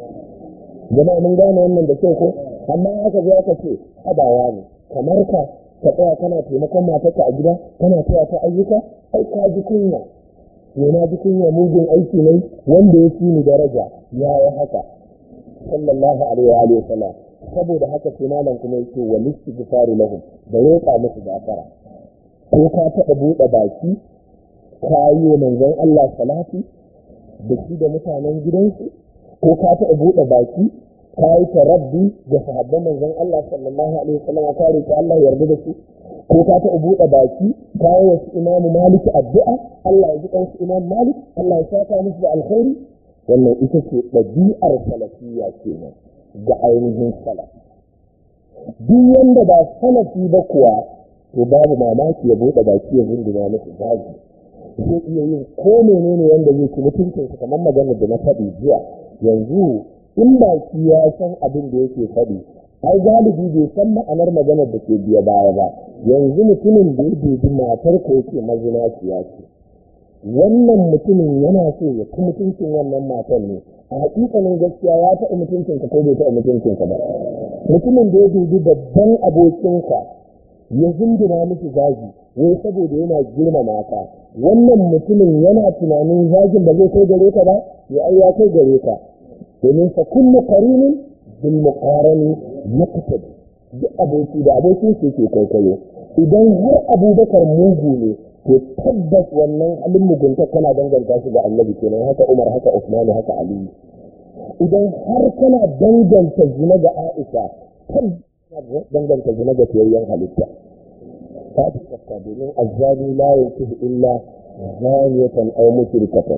Speaker 1: jama'a mun gane wannan da kyau ko amma aka zo aka ce abawa ne kamar ka ka tsaya kana taimakon matarka a gida kana taya ta ayyuka ai ka ji kunya ne na ji kunya mugun aiki ne wanda ya fi ni daraja ya yi haka sallallahu alaihi wa sallam saboda haka sai malam kuma yake wa listighfaru lahum da roƙa musu gafara ko ka taɓa buɗe baki ka yi wa manzon Allah salati da shi da mutanen gidansu ko ka taɓa buɗe baki ka yi tarabbi da sahabban manzon Allah sallallahu alaihi wasallam ka roki Allah yarda da su ko ka taɓa buɗe baki kawo wasu imamu maliki addu'a Allah ya ji ɗansu imam malik Allah ya saka musu da alkhairi wannan ita ce ɗabi'ar salafiyya kenan ga ainihin salaf duk wanda ba salafi ba kuwa to babu mamaki ya buɗe baki ya zunduna musu zagi zai iya yin ko menene wanda zai ci mutuncinsa kamar maganar da na faɗi jiya yanzu in baki ya san abin da yake faɗi ai galibi bai san ma'anar maganar da ke biya baya ba yanzu mutumin da ya dubi matar ko yake mazinaciya ce wannan mutumin yana so ya ci mutuncin wannan matan ne a hakikanin gaskiya ya taɓa mutuncinka ko bai taɓa mutuncinka ba mutumin da ya dubi babban abokinka ya zindina miki zagi wai saboda yana girmama ka wannan mutumin yana tunanin zagin ba zai kai gare ka ba ya ai ya kai gare ka domin fa kullu qarinin bil muqarani yaqtadi duk aboki da abokin su yake kwaikwayo idan har abubakar mugu ne to tabbas wannan halin mugunta kana danganta shi ga annabi kenan haka umar haka usman haka ali idan har kana danganta zina ga aisha tabbas danganta zina ga fiyayyen halitta ta fi tsakka domin azzani la yankihu illa zaniyatan aw mushrikatan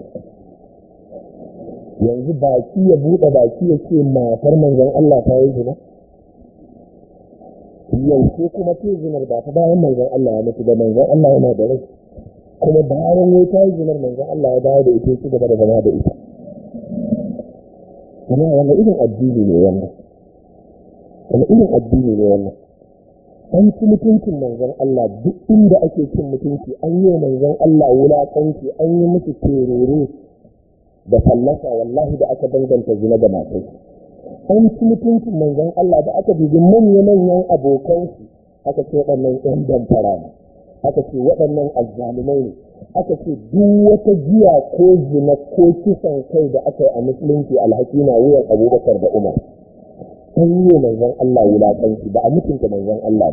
Speaker 1: yanzu baki ya buɗe baki ya ce matar manzon Allah ta yi zina yaushe kuma ce zinar ba ta bayan manzon Allah ya mutu da manzon Allah yana da rai kuma bayan ya ta yi zinar manzon Allah ya dawo da ita ya ci gaba da zama da ita kuma wanda irin addini ne wannan wani irin addini ne wannan an ci mutuncin manzon Allah duk inda ake cin mutunci an yi manzon Allah wulaƙanci an yi musu terere da fallasa wallahi da aka danganta zina da matai an ci mutuncin manzon Allah da aka dubi manya-manyan abokansu aka ce waɗannan ‘yan damfara ne aka ce waɗannan azzalumai ne aka ce duk wata giya ko zina ko kisan kai da aka yi a musulunci alhaki na wuyan abubakar da umar an yi manzon Allah wulaƙanci ba a mutunta manzon Allah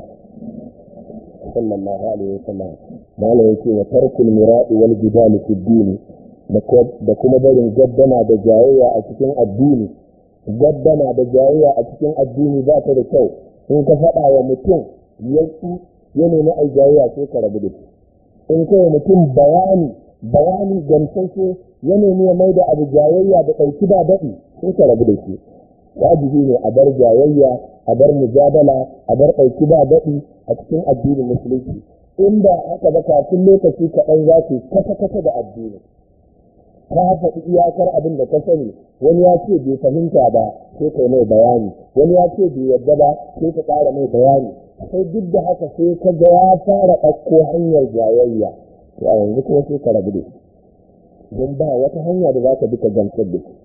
Speaker 1: sallallahu alaihi wasallam malam yake wa tarkul mira'i wal jidal fi din da kuma barin gaddama da jayayya a cikin addini gaddama da jayayya a cikin addini ba ta da kyau in ka faɗa wa mutum ya ya nemi ai jayayya sai ka rabu da shi in kai mutum bayani bayani gamsashe ya nemi ya mai da abu jayayya da ɗauki ba daɗi sai ka rabu da shi wajibi ne a bar jayayya a bar mujadala a bar ɗauki ba daɗi a cikin addinin musulunci in ba haka ba kafin lokaci kaɗan za su kasa-kasa da addini ka faɗi iyakar abin da ka sani wani ya ce bai fahimta ba sai kai mai bayani wani ya ce bai yadda ba sai ka ƙara mai bayani sai duk da haka sai ka ga ya fara ɗauko hanyar jayayya to a yanzu kuma sai ka rabu da shi don ba wata hanya da za ka bi ka gamsar da shi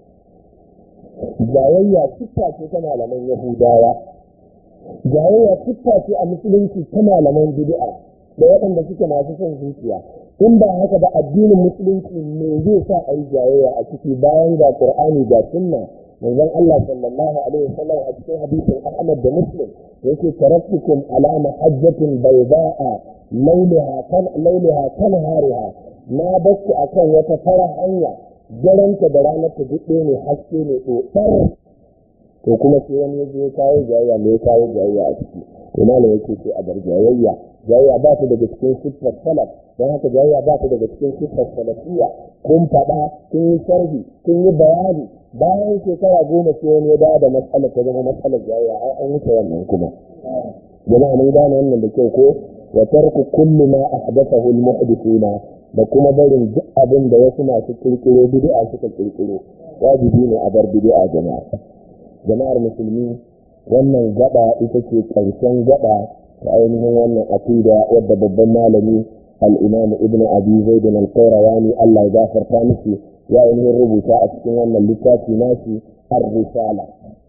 Speaker 1: jayayya siffa ce ta malaman yahudawa jayayya siffa ce a musulunci ta malaman bid'a da waɗanda suke masu son zuciya in ba haka ba addinin musulunci me zai sa a yi jayayya a ciki bayan ga qur'ani ga sunna manzon Allah sallallahu alaihi wasallam a cikin hadisin Ahmad da Muslim yake taraktukum ala mahajjatin bayda'a lailaha kan lailaha kan hariha na bakku akan wata fara hanya garanta da ranar ta duk ne haske ne tsotsar to kuma sai wani yaje ya kawo jayayya me ya kawo jayayya a ciki to malam yake ce a bar jayayya jayayya ba ta daga cikin siffar salaf don haka jayayya ba ta daga cikin siffar salafiya kun faɗa kun yi sharhi kun yi bayani bayan shekara goma sai wani ya dawo da matsalar ta zama matsalar jayayya ai an wuce wannan kuma jama'a mun gane wannan da kyau ko wa tarku kullu ma ahdathahu al-muhdithuna da kuma barin duk abin da wasu masu kirkiro bid'a suka kirkiro wajibi ne a bar bid'a jama'a jama'ar musulmi wannan gaba ita ce ƙarshen gaba ta ainihin wannan aqida wadda babban malami al-imam ibn abi zaid al-qayrawani Allah ya gafarta miki ya ainihin rubuta a cikin wannan littafi nashi ar-risala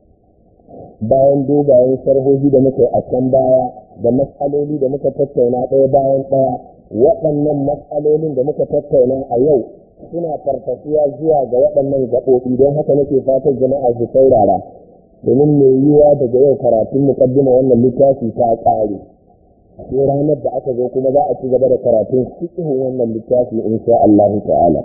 Speaker 1: bayan dogayen sharhohi da muka yi a can baya da matsaloli da muka tattauna ɗaya bayan ɗaya waɗannan matsalolin da muka tattauna a yau suna farfasuwa zuwa ga waɗannan gaɓoɓi don haka nake fatan jama'a su saurara domin mai yiwuwa daga yau karatun muƙaddima wannan littafi ta ƙare sai ranar da aka zo kuma za a ci gaba da karatun cikin wannan littafi insha Allah ta'ala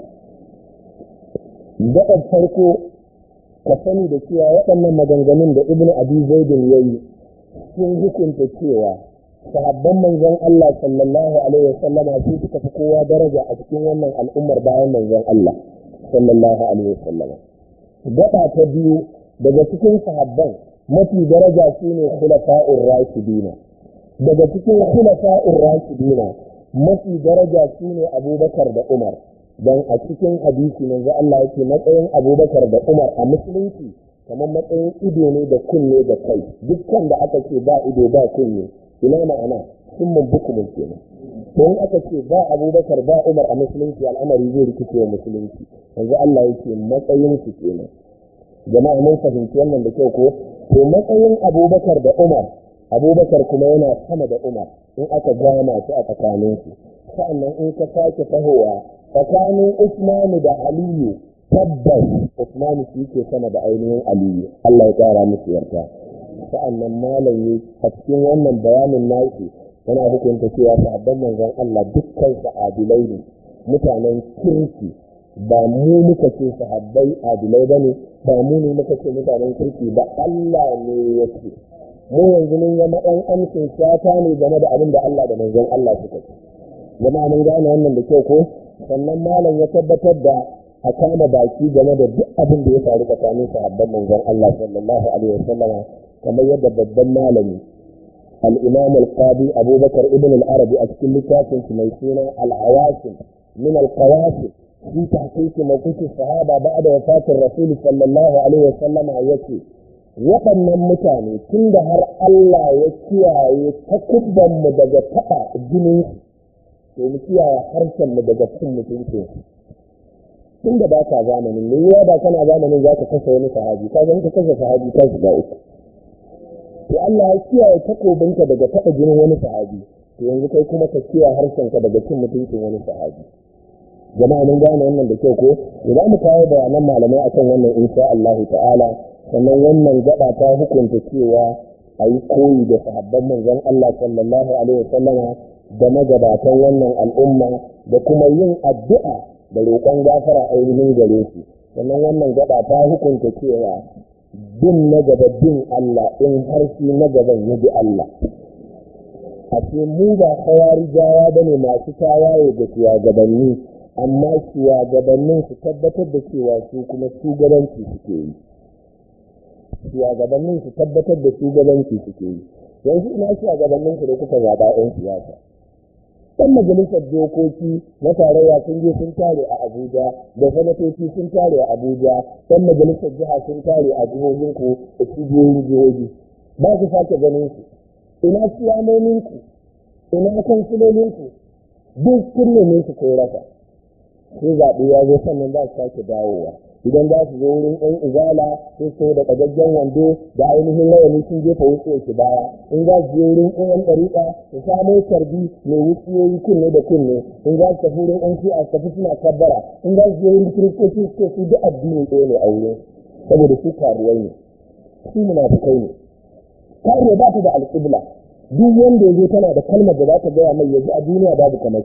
Speaker 1: gaɓar farko ka sani da cewa waɗannan maganganun da ibn abi zaidin ya yi sun hukunta cewa sahabban manzon Allah sallallahu alaihi wasallam su suka fi kowa daraja a cikin wannan al'ummar bayan manzon Allah sallallahu alaihi wasallam gaba ta biyu daga cikin sahabban mafi daraja shine khulafa'ur rashidina daga cikin khulafa'ur rashidina mafi daraja shine Abubakar da Umar dan a cikin hadisi manzo Allah yake matsayin Abubakar da Umar a musulunci kamar matsayin ido ne da kunne da kai dukkan da aka ce ba ido ba kunne ina ma'ana sun mun bukumin kenan to in aka ce ba abubakar ba umar a musulunci al'amari zai rikice wa musulunci yanzu Allah yake matsayin su kenan jama'a mun fahimci wannan da kyau ko to matsayin abubakar da umar abubakar kuma yana sama da umar in aka gama su a tsakanin su sa'annan in ka sake tahowa tsakanin usmanu da aliyu tabbas usmanu shi ke sama da ainihin aliyu Allah ya kara musu yarda sa'annan malam yi a cikin wannan bayanin nashi yana hukunta cewa sahabban manzon Allah dukkan su adilai ne mutanen kirki ba mu muka ce sahabbai adilai bane ba mu ne muka ce mutanen kirki ba Allah ne ya ce mu yanzu mun zama ɗan amshin shata ne game da abin da Allah da manzon Allah suka ce jama'a mun gane wannan da kyau ko sannan malam ya tabbatar da a kama baki game da duk abin da ya faru tsakanin sahabban manzon Allah sallallahu alaihi wasallama kamar yadda babban malami al-imam al-qadi abubakar ibn al-arabi a cikin littafin su mai suna al-awasim min al-qawasim fi tahqiq mawqif sahaba ba'da wafatir rasul sallallahu alaihi wasallama yace waɗannan mutane tun da har Allah ya kiyaye takubban mu daga taɓa jinin to mu kiyaye harshen mu daga cin mutuncin tun da ba ka zamanin ne yawa ba kana zamanin za ka kashe wani sahabi ka zan ka kashe sahabi ka shiga uku to Allah ya kiyaye takobinka daga taɓa jinin wani sahabi to yanzu kai kuma ka kiyaye harshenka daga cin mutuncin wani sahabi jama'a mun gane wannan da kyau ko idan mu kawo bayanan malamai akan wannan insha Allah ta'ala sannan wannan gaba ta hukunta cewa a yi koyi da sahabban manzon Allah sallallahu alaihi wasallama da magabatan wannan al'umma da kuma yin addu'a da roƙon gafara ainihin gare su sannan wannan gaba ta hukunta cewa bin na gaba bin Allah in har shi na gaban ya bi Allah a ce mu ba kawari jawa ba ne masu tawaye da shugabanni amma shugabannin su tabbatar da cewa su kuma shugabanci suke yi shugabannin su tabbatar da shugabanci suke yi yanzu ina shugabannin ku da kuka zaɓa 'yan siyasa ɗan majalisar dokoki na tarayya sun je sun tare a abuja da sanatoci sun tare a abuja ɗan majalisar jiha sun tare a jihohinku da cibiyoyin jihohi ba ku sake ganin su ina siyamominku ina kansilolinku duk kun neme su ko rasa sai zaɓe ya zo sannan za su sake dawowa idan za su zo wurin ɗan izala sai su da ƙagaggen wando da ainihin rawani sun jefa wuce shi baya in za su je wurin ɗan ɗariƙa su samo carbi mai wuciyoyi kunne da kunne in za su tafi wurin ɗan shi'a su tafi suna kabbara in za su je wurin kiristoci su su duk addini ɗaya ne a wurin saboda su karuwai ne su munafukai ne karuwa ba ta da alƙibla duk wanda ya zo tana da kalmar da za ta gaya mai yanzu a duniya babu kamar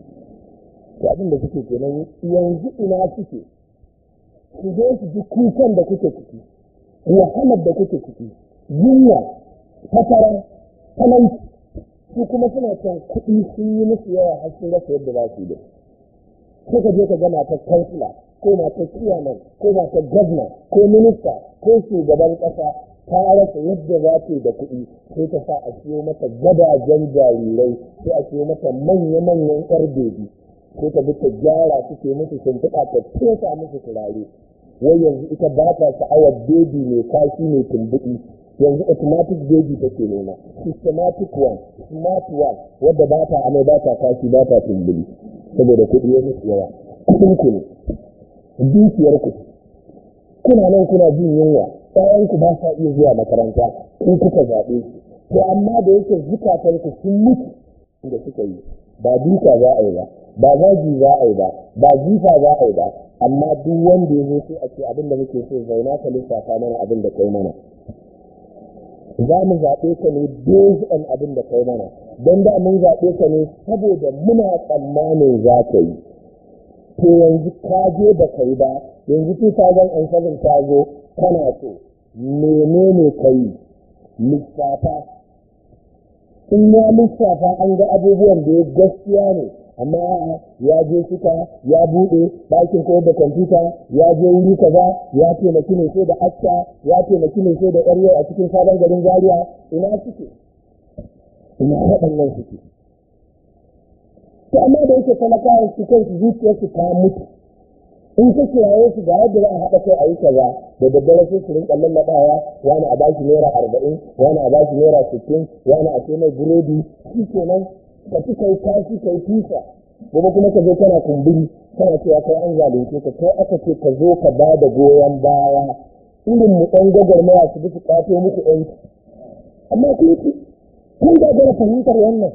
Speaker 1: to abin da suke kenan yanzu ina suke ku zo su ji kukan da kuke ciki wahalar da kuke ciki yunwa fatara talauci su kuma suna son kuɗi sun yi musu yawa har sun rasa yadda za su yi da sai ka je ka ga matar kansila ko matar ciyaman ko matar gwamna ko minista ko shugaban ƙasa ta rasa yadda za ta yi da kuɗi sai ta sa a siyo mata gadajen jarirai sai a siyo mata manya-manyan ƴar bebi ko ta bi ta gyara suke musu shimfiɗa ta fesa musu turare wai yanzu ita ba ta sha'awar bebi mai kashi mai tumbuɗi yanzu automatic baby take nema systematic one smart one wadda ba ta amai ba ta kashi ba ta tumbuli saboda kuɗi ya musu yawa kuɗin ku ne dukiyar ku kuna nan kuna jin yunwa ƴaƴanku ba sa iya zuwa makaranta in kuka zaɓe su to amma da yake zukatan ku sun mutu da suka yi ba duka za a yi ba ba zagi za a yi ba ba jifa za a yi ba amma duk wanda ya zo sai a ce abin da muke so zauna ka lissafa mana abin da kai mana za mu zaɓe ka ne based on abin da kai mana don da mun zaɓe ka ne saboda muna tsammanin za ka yi to yanzu ka je da kai ba yanzu 2007 ta zo kana so menene ka yi lissafa in ya lissafa an ga abubuwan da ya gaskiya ne amma ya je suka ya buɗe ɗakin koyar da kwamfuta ya je wuri kaza ya taimaki ne sai da acca ya taimaki ne sai da yar a cikin sabon garin zaria ina suke ina waɗannan suke to amma da yake talakawa su kai su zuciyarsu ta mutu in ka kiraye su ga yadda za a haɗa kai a yi kaza da daddare sai su rinƙa lallaɓawa wani a bashi naira arba'in wani a bashi naira sittin wani a sai mai burodi shi kenan ka ci kai kashi kai fisa gobe kuma ka zo kana kumburi kana cewa kai an zalunce ka kai aka ce ka zo ka ba da goyon baya irin mu ɗan gwagwarmaya su bi su ƙato muku ɗanki amma kun ci kun gagara fahimtar wannan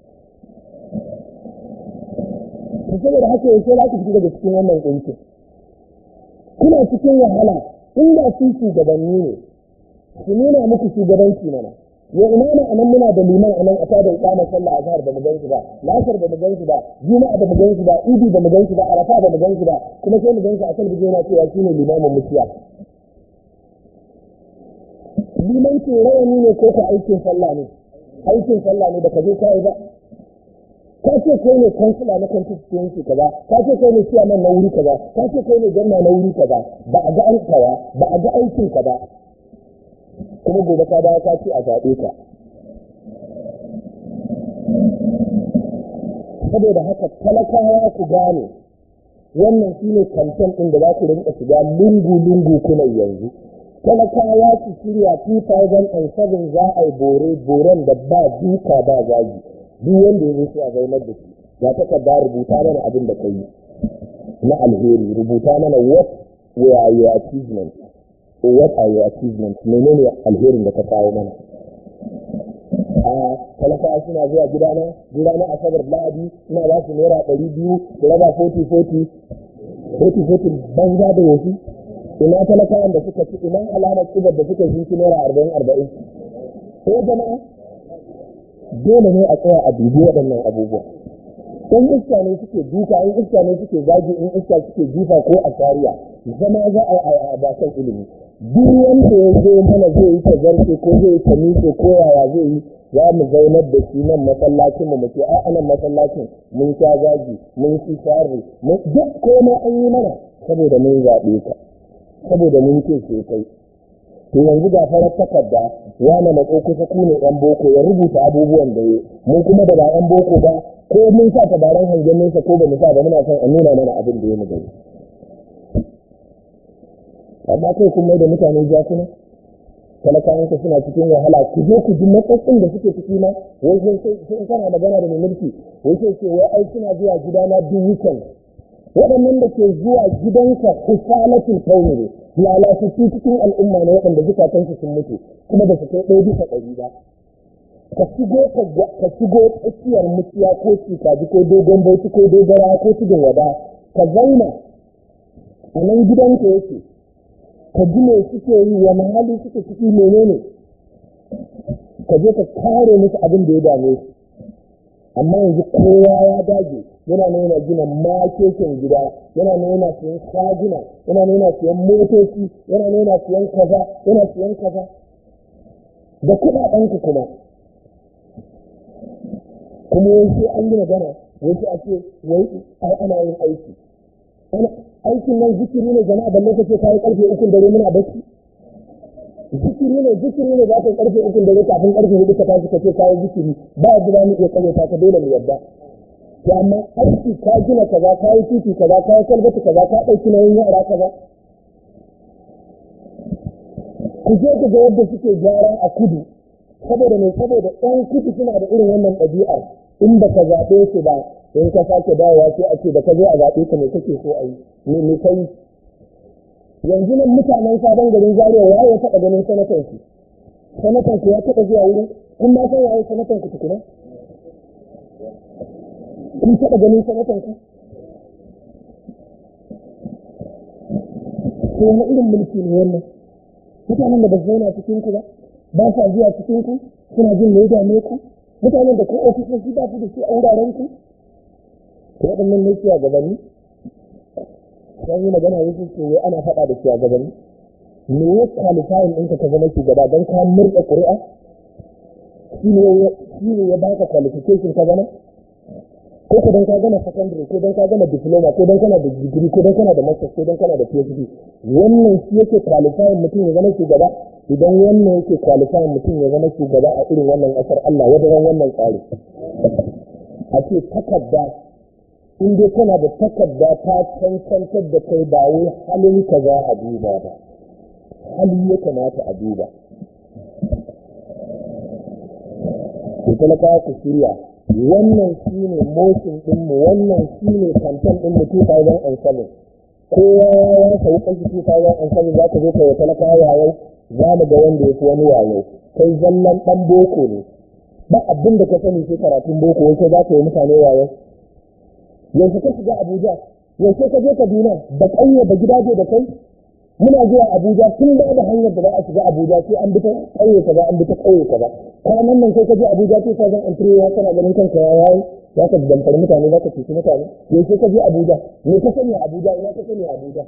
Speaker 1: to saboda haka yaushe za ku fita daga cikin wannan ƙuncin kuna cikin wahala inda su shugabanni ne su nuna muku shugabanci mana ya imama anan muna da liman anan a tada iqama sallah azhar da mu ganshi ba lasar da mu ganshi ba juma'a da mu ganshi ba idi da mu ganshi ba arafa da mu ganshi ba kuma sai mu ganshi a kan bijina cewa shine limamin mutiya liman ce rawani ne ko ka aikin sallah ne aikin sallah ne da ka je kai ba ka ce kai ne kansila na constituency kaza ka ce kai ne chairman na wuri kaza ka ce kai ne gwamna na wuri kaza ba a ga aikawa ba a ga aikin ka ba kuma gobe ka dawo ka ce a zaɓe ka saboda haka talakawa ku gane wannan shine kamfen ɗin da za ku rinka shiga lungu-lungu kuna yanzu talakawa su shirya 2007 za a yi bore boren da ba duka ba zagi duk wanda ya zo a zaunar da shi ya takarda rubuta mana abin da kai na alheri rubuta mana what were your achievements or what are your achievements menene alherin da ka kawo mana a talakawa suna zuwa gidana gidana asabar lahadi ina ba su naira ɗari biyu da raba 40-40 40-40 banza da wasu ina talakawan da suka ci ina alamar kibar da suka shi naira arba'in arba'in ko jama'a dole ne a tsaya a dubi waɗannan abubuwa in iska ne suke duka in iska ne suke zagi in iska suke jifa ko a shari'a zama za a yi a bakan ilimi duk wanda ya zo mana zai yi ta zarce ko zai yi ta miƙe ko yaya zai yi za mu zaunar da shi nan masallacin mu muke a nan masallacin mun sha zagi mun ci sharri mun duk komai an yi mana saboda mun zaɓe ka saboda mun ce ce kai to yanzu ga farar takarda wani matso kusa ku ne yan boko ya rubuta abubuwan da ya mun kuma da ba yan boko ba ko mun sa tabaran hangen nesa ko ba mu sa ba muna son a nuna mana abin da ya mu gani amma kai kun mai da mutane jakuna talakawanka suna cikin wahala ku je ku ji matsatsin da suke ciki ma wai sai in kana magana da mai mulki wai sai ce wai ai suna zuwa gidana duk weekend waɗannan da ke zuwa gidanka kusalatul kauni ne lalatattu cikin al'umma ne waɗanda zukatansu sun mutu kuma ba su kai ɗaya bisa ɗari ba ka shigo ka shigo tsakiyar mutiya ko cikaji ko dogon bauchi ko dogara ko tudun wada ka zauna a nan gidanka yake ka ji me suke yi wani hali suke ciki menene ka je ka kare musu abin da ya dame su amma yanzu kowa ya dage yana nuna gina makeken gida yana nuna siyan shaguna yana nuna siyan motoci yana nuna siyan kaza yana siyan kaza da kuɗaɗenku kuma kuma yanzu an yi magana wasu a ce wai ai ana yin aiki aikin nan zikiri ne jama'a balle kace kai karfe uku dare muna bacci zikiri ne zikiri ne za ka karfe uku dare kafin karfe hudu ka tashi kace kai zikiri ba yadda za mu iya kare ta ka dole mu yadda to amma aiki ka gina kaza ka yi titi kaza ka yi kalbata kaza ka ɗauki nauyin yara kaza ku je ku ga yadda suke gyara a kudu saboda mai saboda ɗan kudu suna da irin wannan ɗabi'ar in ba ka zaɓe su ba in ka sake dawowa sai a ce da ka zo a zaɓe ka me kake so a yi me me kai yanzu nan mutanen sabon garin zaria ya ya taɓa ganin sanatan su sanatan ku ya taɓa zuwa wurin kun ma san waye sanatan ku tukuna kun taɓa ganin sanatan ku to wani irin mulki ne wannan mutanen da ba su zauna cikin ku ba ba sa zuwa cikin ku suna jin me ya dame ku mutanen da ko ofisoshi ba su da su a wuraren ku to waɗannan ne shugabanni sai yi magana wasu ce wai ana faɗa da shugabanni me ya qualifying ɗinka ka zama shugaba don ka murɗa ƙuri'a shi ne ya baka qualification ka zama ko ko dan ka gama secondary ko dan ka gama diploma ko dan kana da degree ko dan kana da masters ko dan kana da PhD wannan shi yake qualifying mutum ya zama shugaba idan wannan yake qualifying mutum ya zama shugaba a irin wannan kasar Allah wajen wannan tsari a ce takarda in dai kana da takarda ta cancantar da kai ba wai halin ka za a duba ba hali ya kamata a duba ku talaka ku shirya wannan shi ne motion ɗinmu wannan shi ne kamfen ɗinmu 2007 kowa ya sau kanki 2007 za ka zo ka yi talaka yayo za mu ga wanda ya fi wani yayo kai zallan ɗan boko ne ba abin da ka sani sai karatun boko wai za ka yi mutane yayo yanzu ka shiga abuja yanzu ka je kaduna da ƙauye da gidaje da kai muna zuwa abuja tun da da hanyar da za a shiga abuja sai an bi ta ƙauye kaza an bi ta ƙauye kaza kwanan nan sai ka je abuja sai ka zan antire ya kana ganin kanka ya yayi za ka damfari mutane za ka cuci mutane yanzu ka je abuja me ka sani a abuja ina ka sani a abuja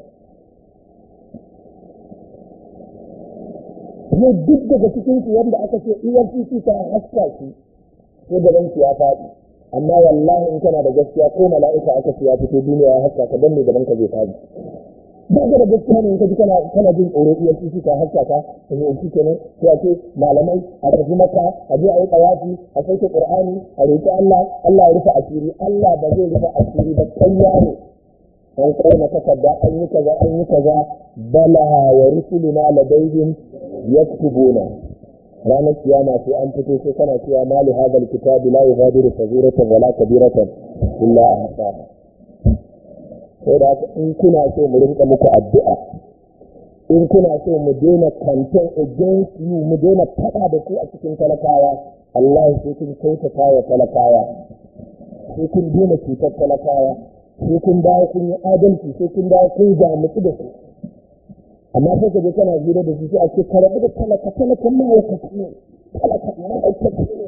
Speaker 1: ne duk daga cikin su wanda aka ce efcc ta haska shi sai gaban ya faɗi amma wallahi in kana da gaskiya ko mala'ika aka ce ya fito duniya ya haska ka dan ne gaban ka zai faɗi ba ka da gaskiya ne in ka ji kana kana jin tsoro iya shi ka haska ka ka zo shi kenan sai a ce malamai a tafi maka a je a yi tawafi a sauke qur'ani a roki Allah Allah ya rufe asiri Allah ba zai rufe asiri ba kanya ne an kona takarda an yi kaza an yi kaza bala wa rusuluna ladaihim yaktubuna ranar kiyama sai an fito sai kana cewa mali hadal kitabi la yughadiru saghiratan wala kabiratan illa ahsaha sai da in kuna so mu rinka muku addu'a in kuna so mu daina campaign against you mu daina faɗa da ku a cikin talakawa Allah sai kun kyautata wa talakawa sai kun daina cutar talakawa sai kun dawo kun yi adalci sai kun dawo kun jamutu da su amma sai ka je kana hira da su sai a ce ka rabu da talaka talakan ma'aikaci ne talakan ma'aikaci ne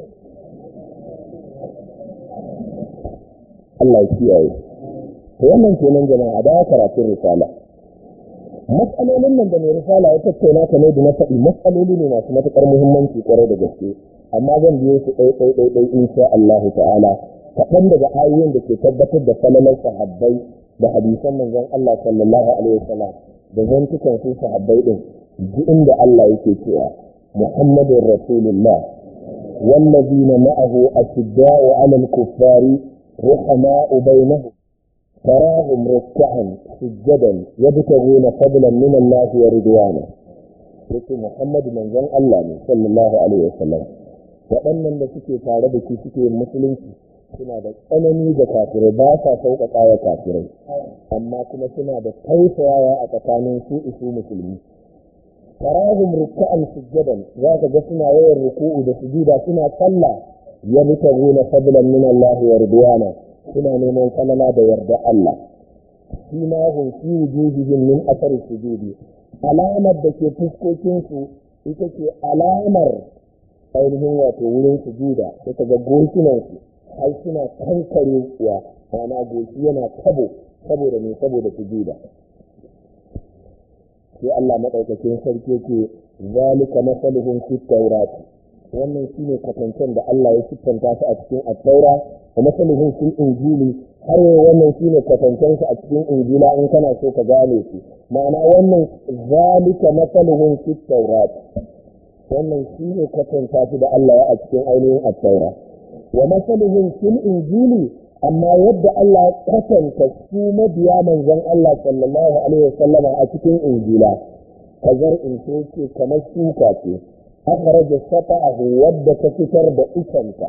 Speaker 1: Allah ya kiyaye to wannan kenan jama'a da karatun risala matsalolin nan da mai risala ya tattauna kamar da na faɗi matsaloli ne masu matuƙar muhimmanci kwarai da gaske amma zan biyo su ɗai ɗai ɗai ɗai insha Allah ta'ala kaɗan daga ayoyin da ke tabbatar da falalar sahabbai da hadisan manzon Allah sallallahu alaihi wasallam da zantukan su sahabbai din ji inda Allah yake cewa Muhammadun Rasulullah والذين معه أشداء على الكفار رحماء بينهم تراهم ركعا سجدا يبتغون فضلا من الله ورضوانه yake Muhammadu manzon Allah ne sallallahu alaihi wasallam waɗannan da suke tare da shi suke musulunci suna da tsanani da kafirai ba sa sauƙaƙa wa kafirai amma kuma suna da tausayawa a tsakanin su isu musulmi tarahum ruk'an sujjadan za ka ga suna yawan ruku'u da sujuda suna sallah yabtaguna fadlan min Allah wa ridwana suna neman kalala da yarda Allah shi ma hun fi wujuhihim min athari sujudi alamar da ke fuskokinsu ita ce alamar ainihin wato wurin sujuda ita ga goshinansu har suna kankarewa ma'ana goshi yana tabo saboda ne saboda sujuda sai Allah madaukakin sarki ke zalika masaluhum fi tawrati wannan shine kwatancen da Allah ya siffanta su a cikin at-taura wa masaluhum fil injili har yau wannan shine kwatancen su a cikin injila in kana so ka gane su ma'ana wannan zalika masaluhum fit tawrat wannan shine kwatanta su da Allah ya a cikin ainihin at-taura wa masaluhum fil injili amma yadda Allah ya kwatanta su mabiya manzon Allah sallallahu alaihi wasallama a cikin injila kazar in ce kamar shuka ce أخرج سطعه ود تفتر بإسنك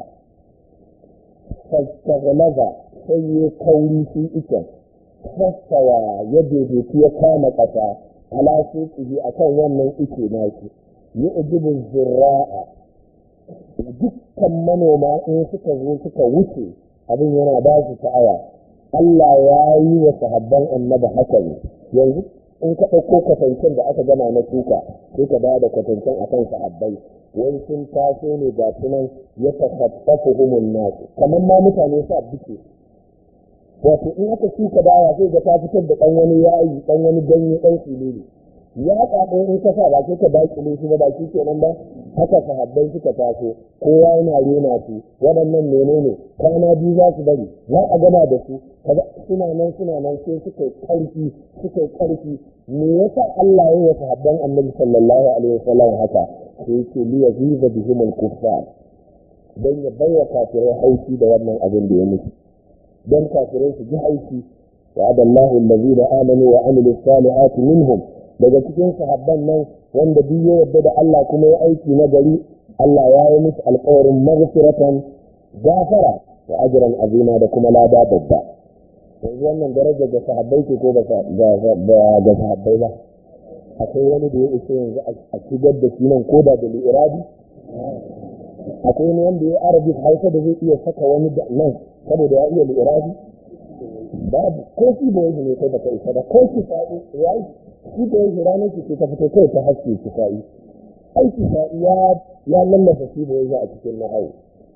Speaker 1: فاستغلظ سي كوني في إسن فاستوى يده في كام قطع على سوقه أكون ومن إسي ناكي يؤجب الزراء dukkan manoma in suka zo suka wuce abin yana ba su sha'awa Allah ya yi wa sahabban annaba haka ne yanzu in ka ɗauko kwatancen da aka gama na shuka sai ka ba da kwatancen a kan sahabbai wani sun taso ne ga sunan ya tasaffafu humun nasu kamar ma mutane sa buke wato in aka shuka dawa zai ga ta fitar da ɗan wani yayi ɗan wani ganye ɗan filili ya ɗaɗo in ka sa ba sai ka dakile shi ba ba shi kenan ba haka sahabbai suka taso kowa yana rena su waɗannan menene kwana biyu za su bari za a gama da su suna nan suna nan sai suka yi ƙarfi suka yi ƙarfi me yasa Allah ya yi sahabban annabi sallallahu alaihi wasallam haka sai yake li yaziza bihim al-kuffar dan ya baiwa kafirai haushi da wannan abin da ya mutu dan kafirai su ji haushi وعد الله الذين آمنوا وعملوا الصالحات منهم daga cikin sahabban nan wanda duk ya yarda da Allah kuma ya aiki na gari Allah ya yi musu alƙawarin maghfiratan gafara wa ajran azima da kuma lada babba yanzu wannan daraja ga sahabbai ke ko ba ga sahabbai ba akwai wani da ya isa yanzu a shigar da shi nan ko da da li'irabi akwai wani wanda ya arabi hausa da zai iya saka wani nan saboda ya iya li'irabi babu ko shi da yanzu ne kai baka isa ba ko shi sa'i ya yi shi da yanzu ranar ki ta fito kai ta haske ki sa'i aiki sa'i ya ya lallasa shi da yanzu a cikin nahawu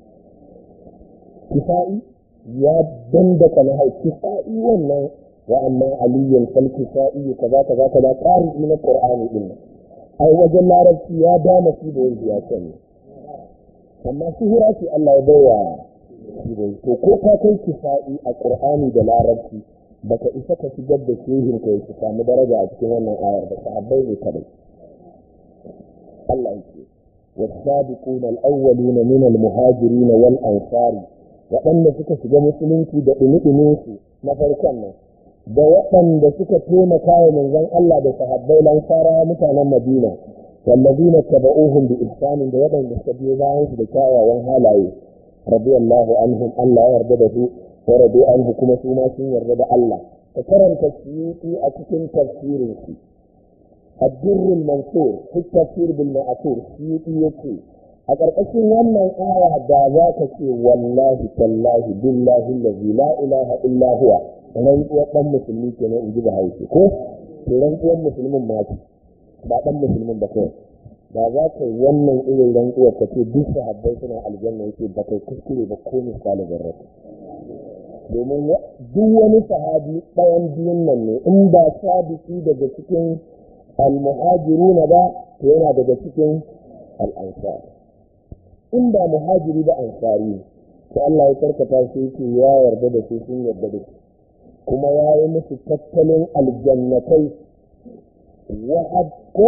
Speaker 1: kisa'i ya dandaka nahawu kisa'i wannan wa amma aliyan fal kisa'i kaza kaza kaza qari'i na qur'ani din ai wajen larabci ya dama shi da yanzu ya sani amma sihira ce Allah ya baiwa to ko ka kai kisa'i a qur'ani da larabci baka isa ka shigar da shehin ka yake samu daraja a cikin wannan ayar da sahabbai ne kadai Allah yake والسابقون الأولون من المهاجرين والأنصار waɗanda suka shiga musulunci da ɗumi-ɗuminsu na farkon nan da waɗanda suka taimaka wa manzon Allah da sahabbai lansara mutanen Madina wallazina taba'uhum bi ihsanin da waɗanda suka biyo bayan su da kyawawan halaye radiyallahu anhum Allah ya yarda da su wa radu anhu kuma su ma sun yarda da Allah ka karanta suyuti a cikin tafsirin su الدر المنصور في التفسير بالمأثور سيوطي يكي أقرأشين wannan aya da za ka ce wallahi tallahi billahi allazi la ilaha illa huwa rantsuwar dan musulmi kenan in ji da hausa ko to rantsuwar musulmin ma ce ba dan musulmin ba kai ba za ka yi wannan irin rantsuwar ka ce duk sahabbai suna aljanna yake ba kai kuskure ba ko misali zarrafa domin duk wani sahabi ɗayan biyun nan ne in ba sabisi daga cikin almuhajiruna ba to yana daga cikin al'ansar in ba muhajiri ba ansari to Allah ya karkata shi yake ya yarda da su sun yarda da su kuma ya yi musu tattalin aljannatai wa'ad ko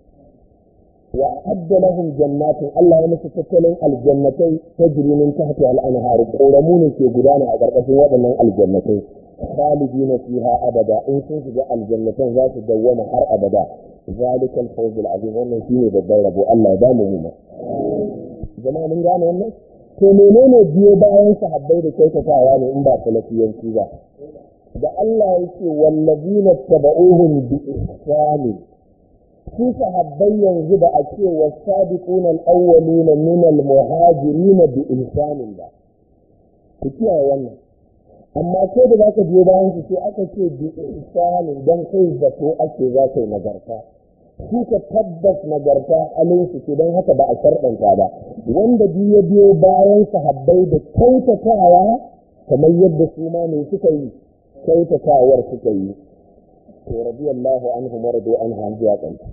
Speaker 1: وأعد لهم جنات الله يمس تتلين الجنتين تجري من تحتها الأنهار قرمون في قدانا أقرقش وضمن الجنتين خالدين فيها أبدا إن كنت الجنتين ذات الدوامة حر أبدا ذلك الفوز العظيم wannan shine babban rabo Allah ya bamu mu jama'a mun gane wannan to menene biyo bayan sahabbai da kyautatawa ne in ba salafiyanci ba da Allah yake wallazina tabauhum bi ihsani su sahabbai yanzu da a ce wa sabiquna al-awwaluna min al-muhajirin bi ihsanin ba ku kiyaye wannan amma ko da zaka je bayan su sai aka ce bi ihsanin dan kai zato ake za ka yi nagarta su ka tabbas nagarta halin su ce don haka ba a sharɗanta ba wanda biyo biyo bayan sahabbai da kyautatawa kamar yadda su ma ne suka yi kyautatawar suka yi to radiyallahu anhu maradu anhu an zuwa kanta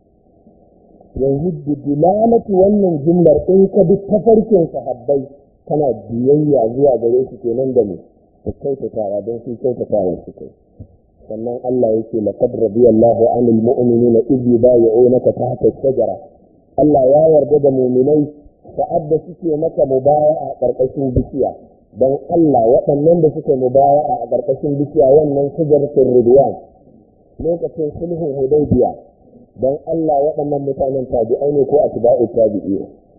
Speaker 1: yanzu da dilalatu wannan jumlar in ka bi tafarkin sahabbai kana biyayya zuwa gare su kenan da mu da kyautatawa don su kyautatawa su kai sannan Allah yake laqad radiyallahu anil mu'minina idh yubayyi'unaka tahta ash-shajara Allah ya yarda da mu'minai sa'ad da suke maka mubaya'a a ƙarƙashin bishiya don Allah waɗannan da suke mubaya'a a ƙarƙashin bishiya wannan shajaratul ridwan lokacin sulhun hudaybiya don Allah waɗannan mutanen tabi'ai ne ko atba'u tabi'i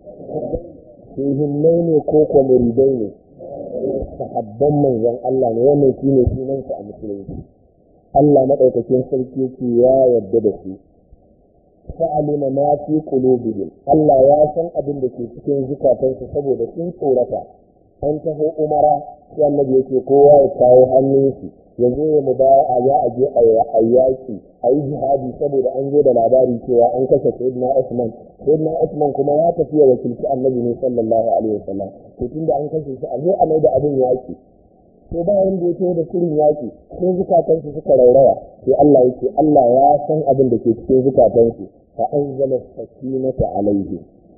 Speaker 1: suhimmai ne ko ko muridai ne sahabban manzon Allah ne wannan shine sunan su a musulunci Allah madaukakin sarki yake ya yarda da su fa'alima ma fi qulubihim Allah ya san abin da ke cikin zukatansu saboda sun tsorata an taho umara sai annabi yake kowa ya kawo hannunsu ya zo ya mubaya ya aje a yaki a yi jihadi saboda an zo da labari cewa an kashe sayyidina Usman sayyidina Usman kuma ya tafi ya wakilci annabi ne sallallahu alaihi wasallam to tunda an kashe shi a zo a mai da abin yaki to bayan da ya da shirin yaki sai zukatansu suka rauraya sai Allah yake Allah ya san abin da ke cikin zukatansu fa anzala sakinata alaihi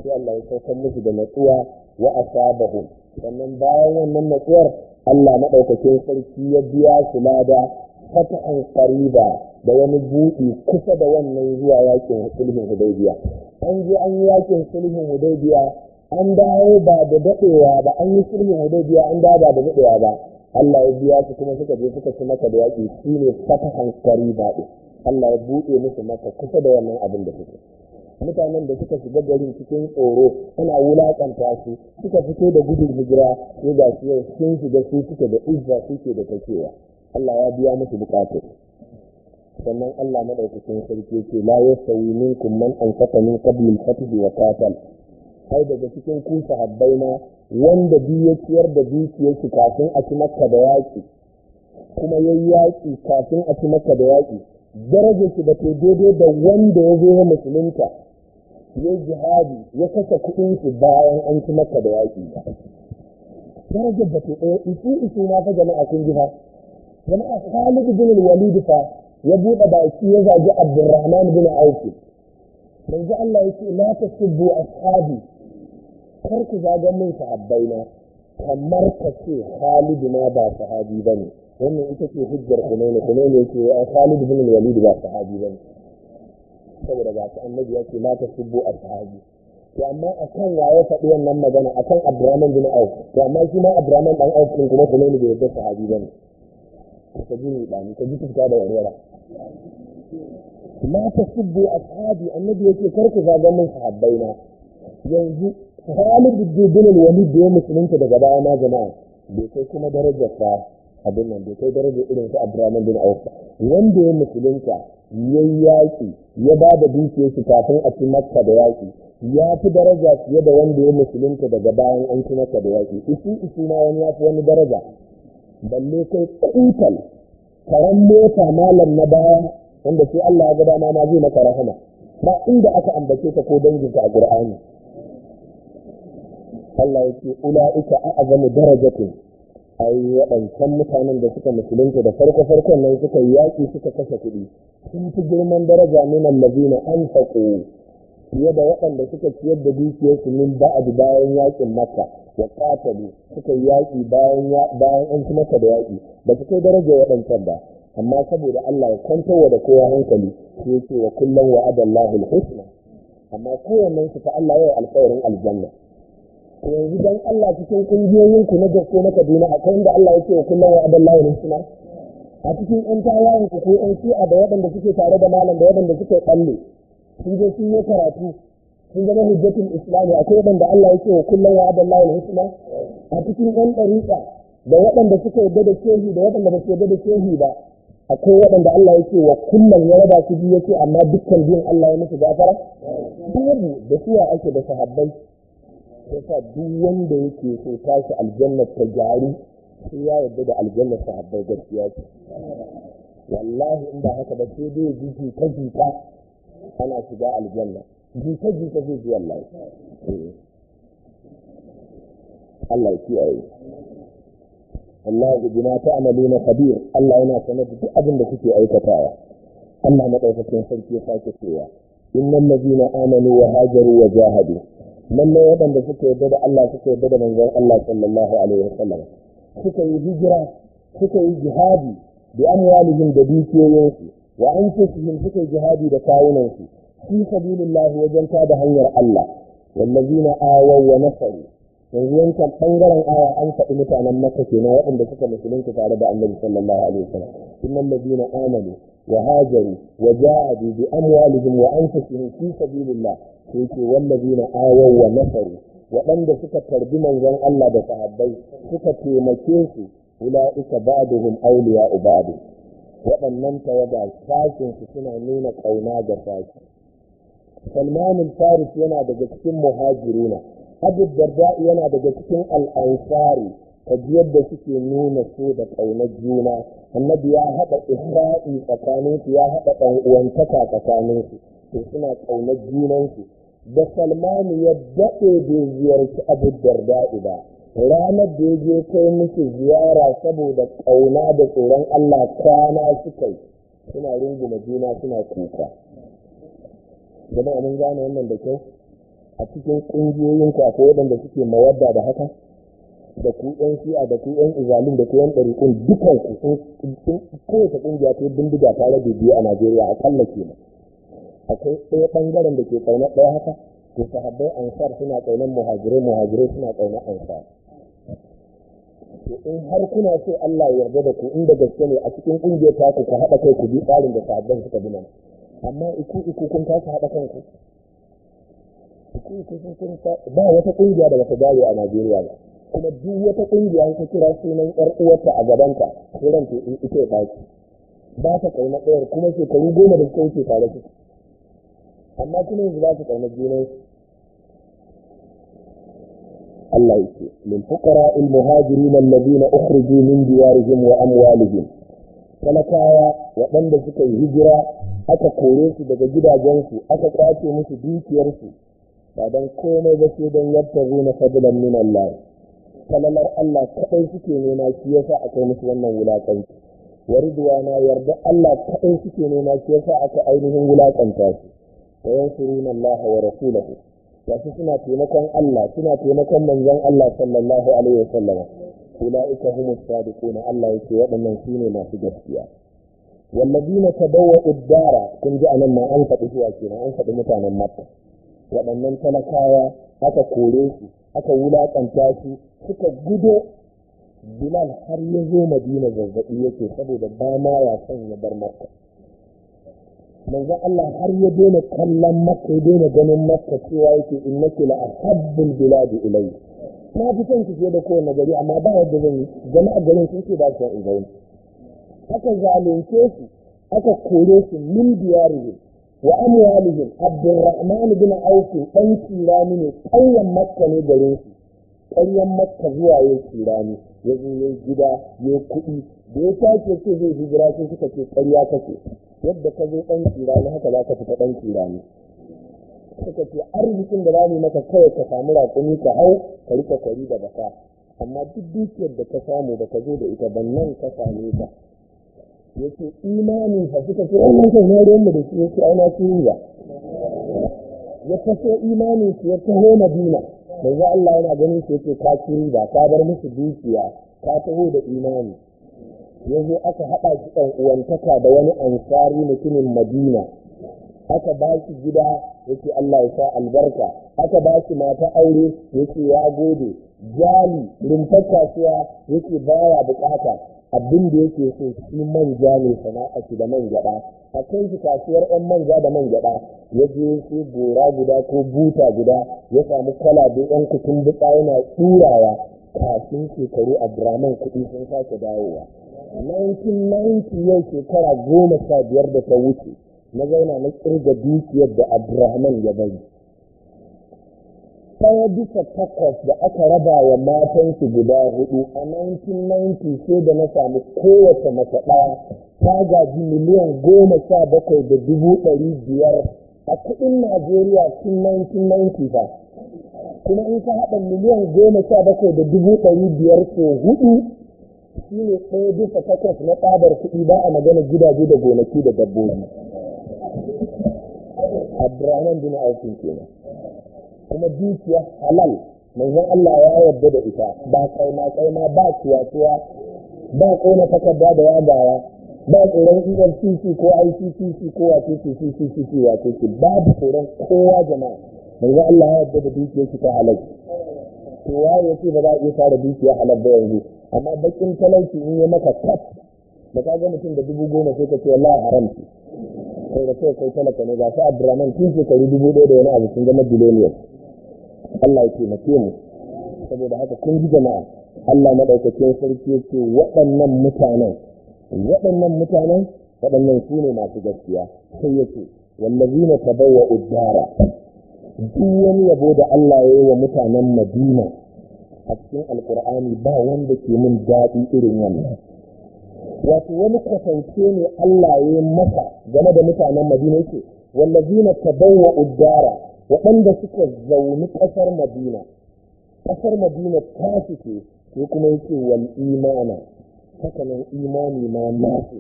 Speaker 1: sai Allah ya saukar musu da natsuwa wa asabahum sannan bayan wannan natsuwar Allah maɗaukakin sarki ya biya su lada fata'an qariba da wani buɗi kusa da wannan zuwa yakin sulhun hudaybiya an je an yi yakin sulhun hudaybiya an dawo ba da daɗewa ba an yi sulhun hudaybiya an dawo ba da daɗewa ba Allah ya biya su kuma suka je suka ci maka da yaƙi shine fatahan qariba din Allah ya buɗe musu maka kusa da wannan abin da suke mutanen da suka shiga garin cikin tsoro ana wulaƙanta su suka fito da gudun hijira sai ga su yau sun shiga su suke da izza suke da takewa Allah ya biya musu bukatu sannan Allah madaukakin sarki ce la yastawi minkum man anfaqa min qabl al-fath wa qatal ai daga cikin ku sahabbai ma wanda bi ya ciyar da dukiyar shi kafin a ci makka da yaƙi kuma yayi yaƙi kafin a ci makka da yaƙi darajar shi da ke daidai da wanda ya zo ya musulunta ya jihadi ya kasa kuɗin shi bayan an ci makka da yaƙi ba darajar da ke ɗaya isu isu ma fa jama'a kun ji fa jama'a Khalid bin Walid fa ya buɗe baki ya zagi Abdurrahman bin Auf manzo Allah yake la tasubbu ashabi kar ku zaga min sahabbaina kamar ka ce Khalid ma ba sahabi bane wannan ita ce hujjar Hunayn Hunayn yake ya Khalid bin Walid ba sahabi bane saboda ga ta annabi yake la tasubbu ashabi to amma akan waye faɗi wannan magana akan Abdurrahman bin Auf to amma shi ma Abdurrahman dan Auf din kuma Hunayn bai yarda sahabi bane ka ji ni ɗani ka ji fuska da warwara ma ta subbu ashabi annabi yake kar ku zaga min sahabbai na yanzu Khalid bin Walid da ya musulunta daga baya ma jama'a bai kai kuma darajar fa abin nan bai kai darajar irin su Abdurrahman bin Auf wanda ya musulunta yayi yaki ya ba da dukiyar shi kafin a ci Makka da yaki ya fi daraja fiye da wanda ya musulunta daga bayan an ci Makka da yaki isu isu ma wani ya fi wani daraja balle kai kutal karan mota malam na baya wanda sai Allah ya ga dama ma zai maka rahama ba inda aka ambace ka ko danginka a Qur'ani Allah yake ula'ika a'zamu darajatin ai waɗancan mutanen da suka musulunta da farko farkon nan suka yi yaƙi suka kashe kuɗi sun fi girman daraja min allazina anfaqu fiye da waɗanda suka ciyar da dukiyarsu min ba'd bayan yaƙin makka wa qatalu suka yi yaƙi bayan bayan an ci maka da yaƙi ba su kai daraja waɗancan ba amma saboda Allah ya kwantar da kowa hankali sai yake wa kullum wa adallahu al-husna amma kowannen su ta Allah ya alƙawarin aljanna yanzu dan Allah cikin kungiyoyin ku na gaske na Kaduna akwai inda Allah yake wa kullum wa adallahu al-husna a cikin ɗan tawayen ku ko ɗan shi'a da waɗanda suke tare da malam da waɗanda suke tsalle sun je sun yi karatu sun zama hujjatul islami akwai waɗanda Allah yake wa kullum wa adallahu al-husna a cikin ɗan ɗariƙa da waɗanda suka yarda da shehi da waɗanda ba su yarda da shehi ba akwai waɗanda Allah yake wa kullum ya raba su biyu yake amma dukkan biyun Allah ya musu gafara babu da suwa ake da sahabbai yasa duk wanda yake so tashi aljanna ta gyaru sai ya yarda da aljanna sahabbai gaskiya ce wallahi in ba haka ba sai dai ji jita jita ana shiga aljanna jita jita zai ji wallahi Allah ya kiyaye Allah bima ta'maluna khabir Allah yana sanar da duk abin da kuke aikatawa Allah madaukakin sarki ya sake cewa innal ladina amanu wa hajaru wa jahadu lalle waɗanda suka yarda da Allah suka yarda da manzon Allah sallallahu alaihi wasallam suka yi hijira suka yi jihadi bi amwalihim da dukiyoyinsu wa anfusihim suka yi jihadi da kawunansu fi sabilillah wajen da hanyar Allah wallazina awaw wa nasaru yanzu yankan bangaren aya an faɗi mutanen maka kenan waɗanda suka musulunta tare da annabi sallallahu alaihi wasallam innal ladina amanu wa hajaru wa jahadu bi amwalihim wa anfusihim fi sabilillah sai ce wallazina awaw wa nasaru waɗanda suka tarbi manzon Allah da sahabbai suka taimake su ula'ika ba'duhum awliya'u ba'd waɗannan tawaga sashin su suna nuna ƙauna ga sashi Salman al-Faris yana daga cikin muhajiruna Abu Darda yana daga cikin al-Ansari kaji yadda suke nuna so da ƙaunar juna annabi ya haɗa isra'i tsakanin su ya haɗa ɗan uwantaka tsakanin su to suna ƙaunar junansu da Salman ya daɗe bai ziyarci Abu Darda ba ranar da ya je kai musu ziyara saboda ƙauna da tsoron Allah kwana suka yi suna runguma juna suna kuka jama'a mun gane wannan da kyau a cikin ƙungiyoyin ku akwai waɗanda suke mawadda da haka da ku yan shi'a da ku yan izalin da ku yan ɗariƙun dukan ku sun kowace ƙungiya ta bindiga ta rage biyu a najeriya aƙalla kenan akwai ɗaya ɓangaren da ke ƙaunar ɗaya haka to sahabbai ansar suna ƙaunar muhajirai muhajirai suna ƙaunar ansar to in har kuna so Allah ya yarda da ku inda gaske ne a cikin ƙungiyar ta ku ku haɗa kai ku bi tsarin da sahabban suka bi nan amma iku iku kun kasa haɗa kanku iku iku kun ba wata ƙungiya da bata gare a Najeriya ba kuma duk wata ƙungiya ta kira sunan ƴar uwarta a gabanta sai ran ta ita ya baki ba ta kauna ɗayar kuma shekaru goma da suka wuce tare su amma kuma yanzu za su kauna junan Allah yake lil fuqara al muhajirin alladhina ukhriju min diyarihim wa amwalihim talakawa waɗanda suka yi hijira aka kore su daga gidajensu aka kwace musu dukiyarsu ba don komai ba sai don yabtagu na fadlan min Allah falalar Allah kaɗai suke nema shi yasa aka yi musu wannan wulaƙanci wa ridwana yarda Allah kaɗai suke nema shi yasa aka ainihin wulaƙanta su wa yansuruna Allah wa rasulahu wasu suna taimakon Allah suna taimakon manzon Allah sallallahu alaihi wasallam ulaika humus sadiquna Allah yake waɗannan shine masu gaskiya والذين تبوأوا الدار kun ji anan ma an faɗi zuwa kenan an faɗi mutanen Makka waɗannan talakawa aka kore su aka wulaƙanta su suka gudo Bilal har ya zo Madina zazzaɓi yake saboda ba ma ya son ya bar Makka manzon Allah har ya daina kallon Makka ya daina ganin Makka cewa yake innaki la ahabbul biladi ilayhi na fi son ki fiye da kowane gari amma ba yadda zan yi jama'a garin sun ce ba su in zauna aka zalunce su aka kore su min diyarihim wa amwalihim abdurrahman bin auf dan kirani ne ƙauyen makka ne garin su ƙauyen makka zuwa ya kirani ya zo ya gida ya kuɗi da ya tashi ce zai hijira sai suka ce ƙarya kake yadda ka zo ɗan kirani haka za ka fita ɗan kirani suka ce arzikin da za mu maka kawai ka samu raƙumi ka hau ka rika kwari da baka amma duk dukiyar da ka samu da ka zo da ita ban nan ka same ta yake imani fa suka ce wannan kai na ruwan da shi yake aina su ba ya taso imani su ya taho madina manzo Allah yana ganin su yake ka ci ba ka bar musu dukiya ka taho da imani yanzu aka haɗa shi ɗan uwantaka da wani ansari mutumin madina aka ba shi gida yake Allah ya sa albarka aka ba shi mata aure yake ya gode jali rumfar kasuwa yake baya bukata abin da yake so shi manja ne sana'a shi da man gyaɗa a kai shi kasuwar yan manja da man gyaɗa ya je sai gora guda ko buta guda ya samu kwalabe yan kutun butsa yana turawa kafin shekaru abdurrahman kuɗi sun sake dawowa 1990 yau shekara goma sha biyar da ta wuce na zauna na kirga dukiyar da abdurrahman ya bari ɗaya bisa takwas da aka raba wa matansu guda hudu a 1990 sai da na samu kowace mace ɗaya ta gaji miliyan goma sha bakwai da dubu ɗari biyar a kuɗin najeriya tun 1990 fa kuma in ka haɗa miliyan goma sha bakwai da dubu ɗari biyar ko hudu shi ne ɗaya bisa takwas na tsabar kuɗi ba a magana gidaje da gonaki da dabbobi abdurrahman bin aufin kenan kuma dukiya halal manzon Allah ya yarda da ita ba kaima kaima ba ciwatuwa ba kona takarda da yagawa ba tsoron EFCC ko ICCC ko wace ce CCCC wace ce babu tsoron kowa jama'a manzon Allah ya yarda da dukiyar ta halal to waye yace ba za a iya tara dukiya halal ba yanzu amma bakin talauci in ya maka kat da ka ga mutum da dubu goma sai ka ce wallahi haram ce sai da kai kai talaka ne ga sa Abdurrahman tun shekaru dubu ɗaya da wani abu sun zama biloniyar Allah ya taimake mu saboda haka kun ji jama'a Allah madaukakin sarki yake waɗannan mutanen waɗannan mutanen waɗannan su ne masu gaskiya sai yake wallazina tabawwa uddara duk wani yabo da Allah ya yi wa mutanen Madina a cikin alkur'ani ba wanda ke min daɗi irin wannan wato wani kwatance ne Allah ya yi masa game da mutanen Madina yake wallazina tabawwa uddara waɗanda suka zauni ƙasar madina ƙasar madina ta suke ko kuma yake wal imana hakanan imani ma nasu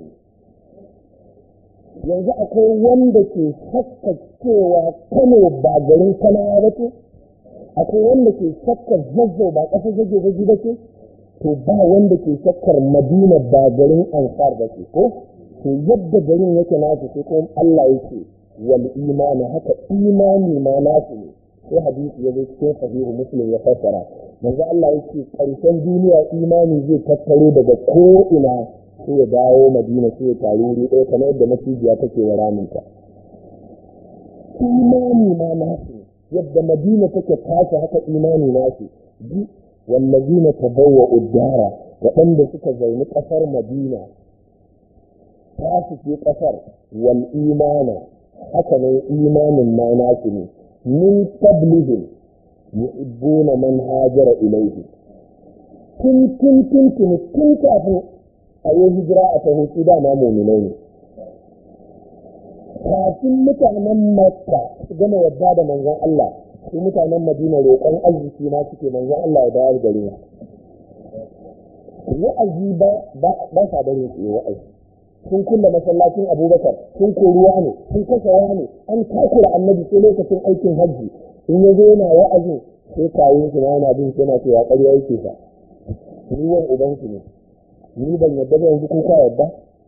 Speaker 1: yanzu akwai wanda ke shakka cewa kano ba garin kanawa ba ce akwai wanda ke shakkar zazzau ba ƙasar zage zage ba ce to ba wanda ke shakkar madina ba garin ansar ba ce ko to yadda garin yake nasu sai kuma Allah yake wal imani haka imani ma nasu ne sai hadisi ya zo cikin sahihu muslim ya fassara manzo Allah yake karshen duniya imani zai tattaro daga ko ina sai ya dawo madina sai ya taru wuri ɗaya kamar yadda macijiya take wa raminta imani ma nasu yadda madina take tashi haka imani nasu bi wallazina tabawwa uddara waɗanda suka zauni ƙasar madina tasu ce ƙasar wal imana haka ne imanin ma nasu ne min qablihim yuhibbuna man hajara ilayhi tun tun tun tun tun kafin a yi hijira a taho su dama muminai ne kafin mutanen makka su gama yadda da manzon Allah su mutanen madina roƙon arziki ma suke manzon Allah ya dawo gare su wa'azi ba ba sa barin su wa'azi sun kulle masallacin abubakar sun koruwa ne sun kashe ne an takura annabi sai lokacin aikin hajji in ya zo yana wa'azin sai kawo su na yana bin yana cewa ƙarya yake sa ni wan ubansu ne ni ban yadda ba yanzu kuka yadda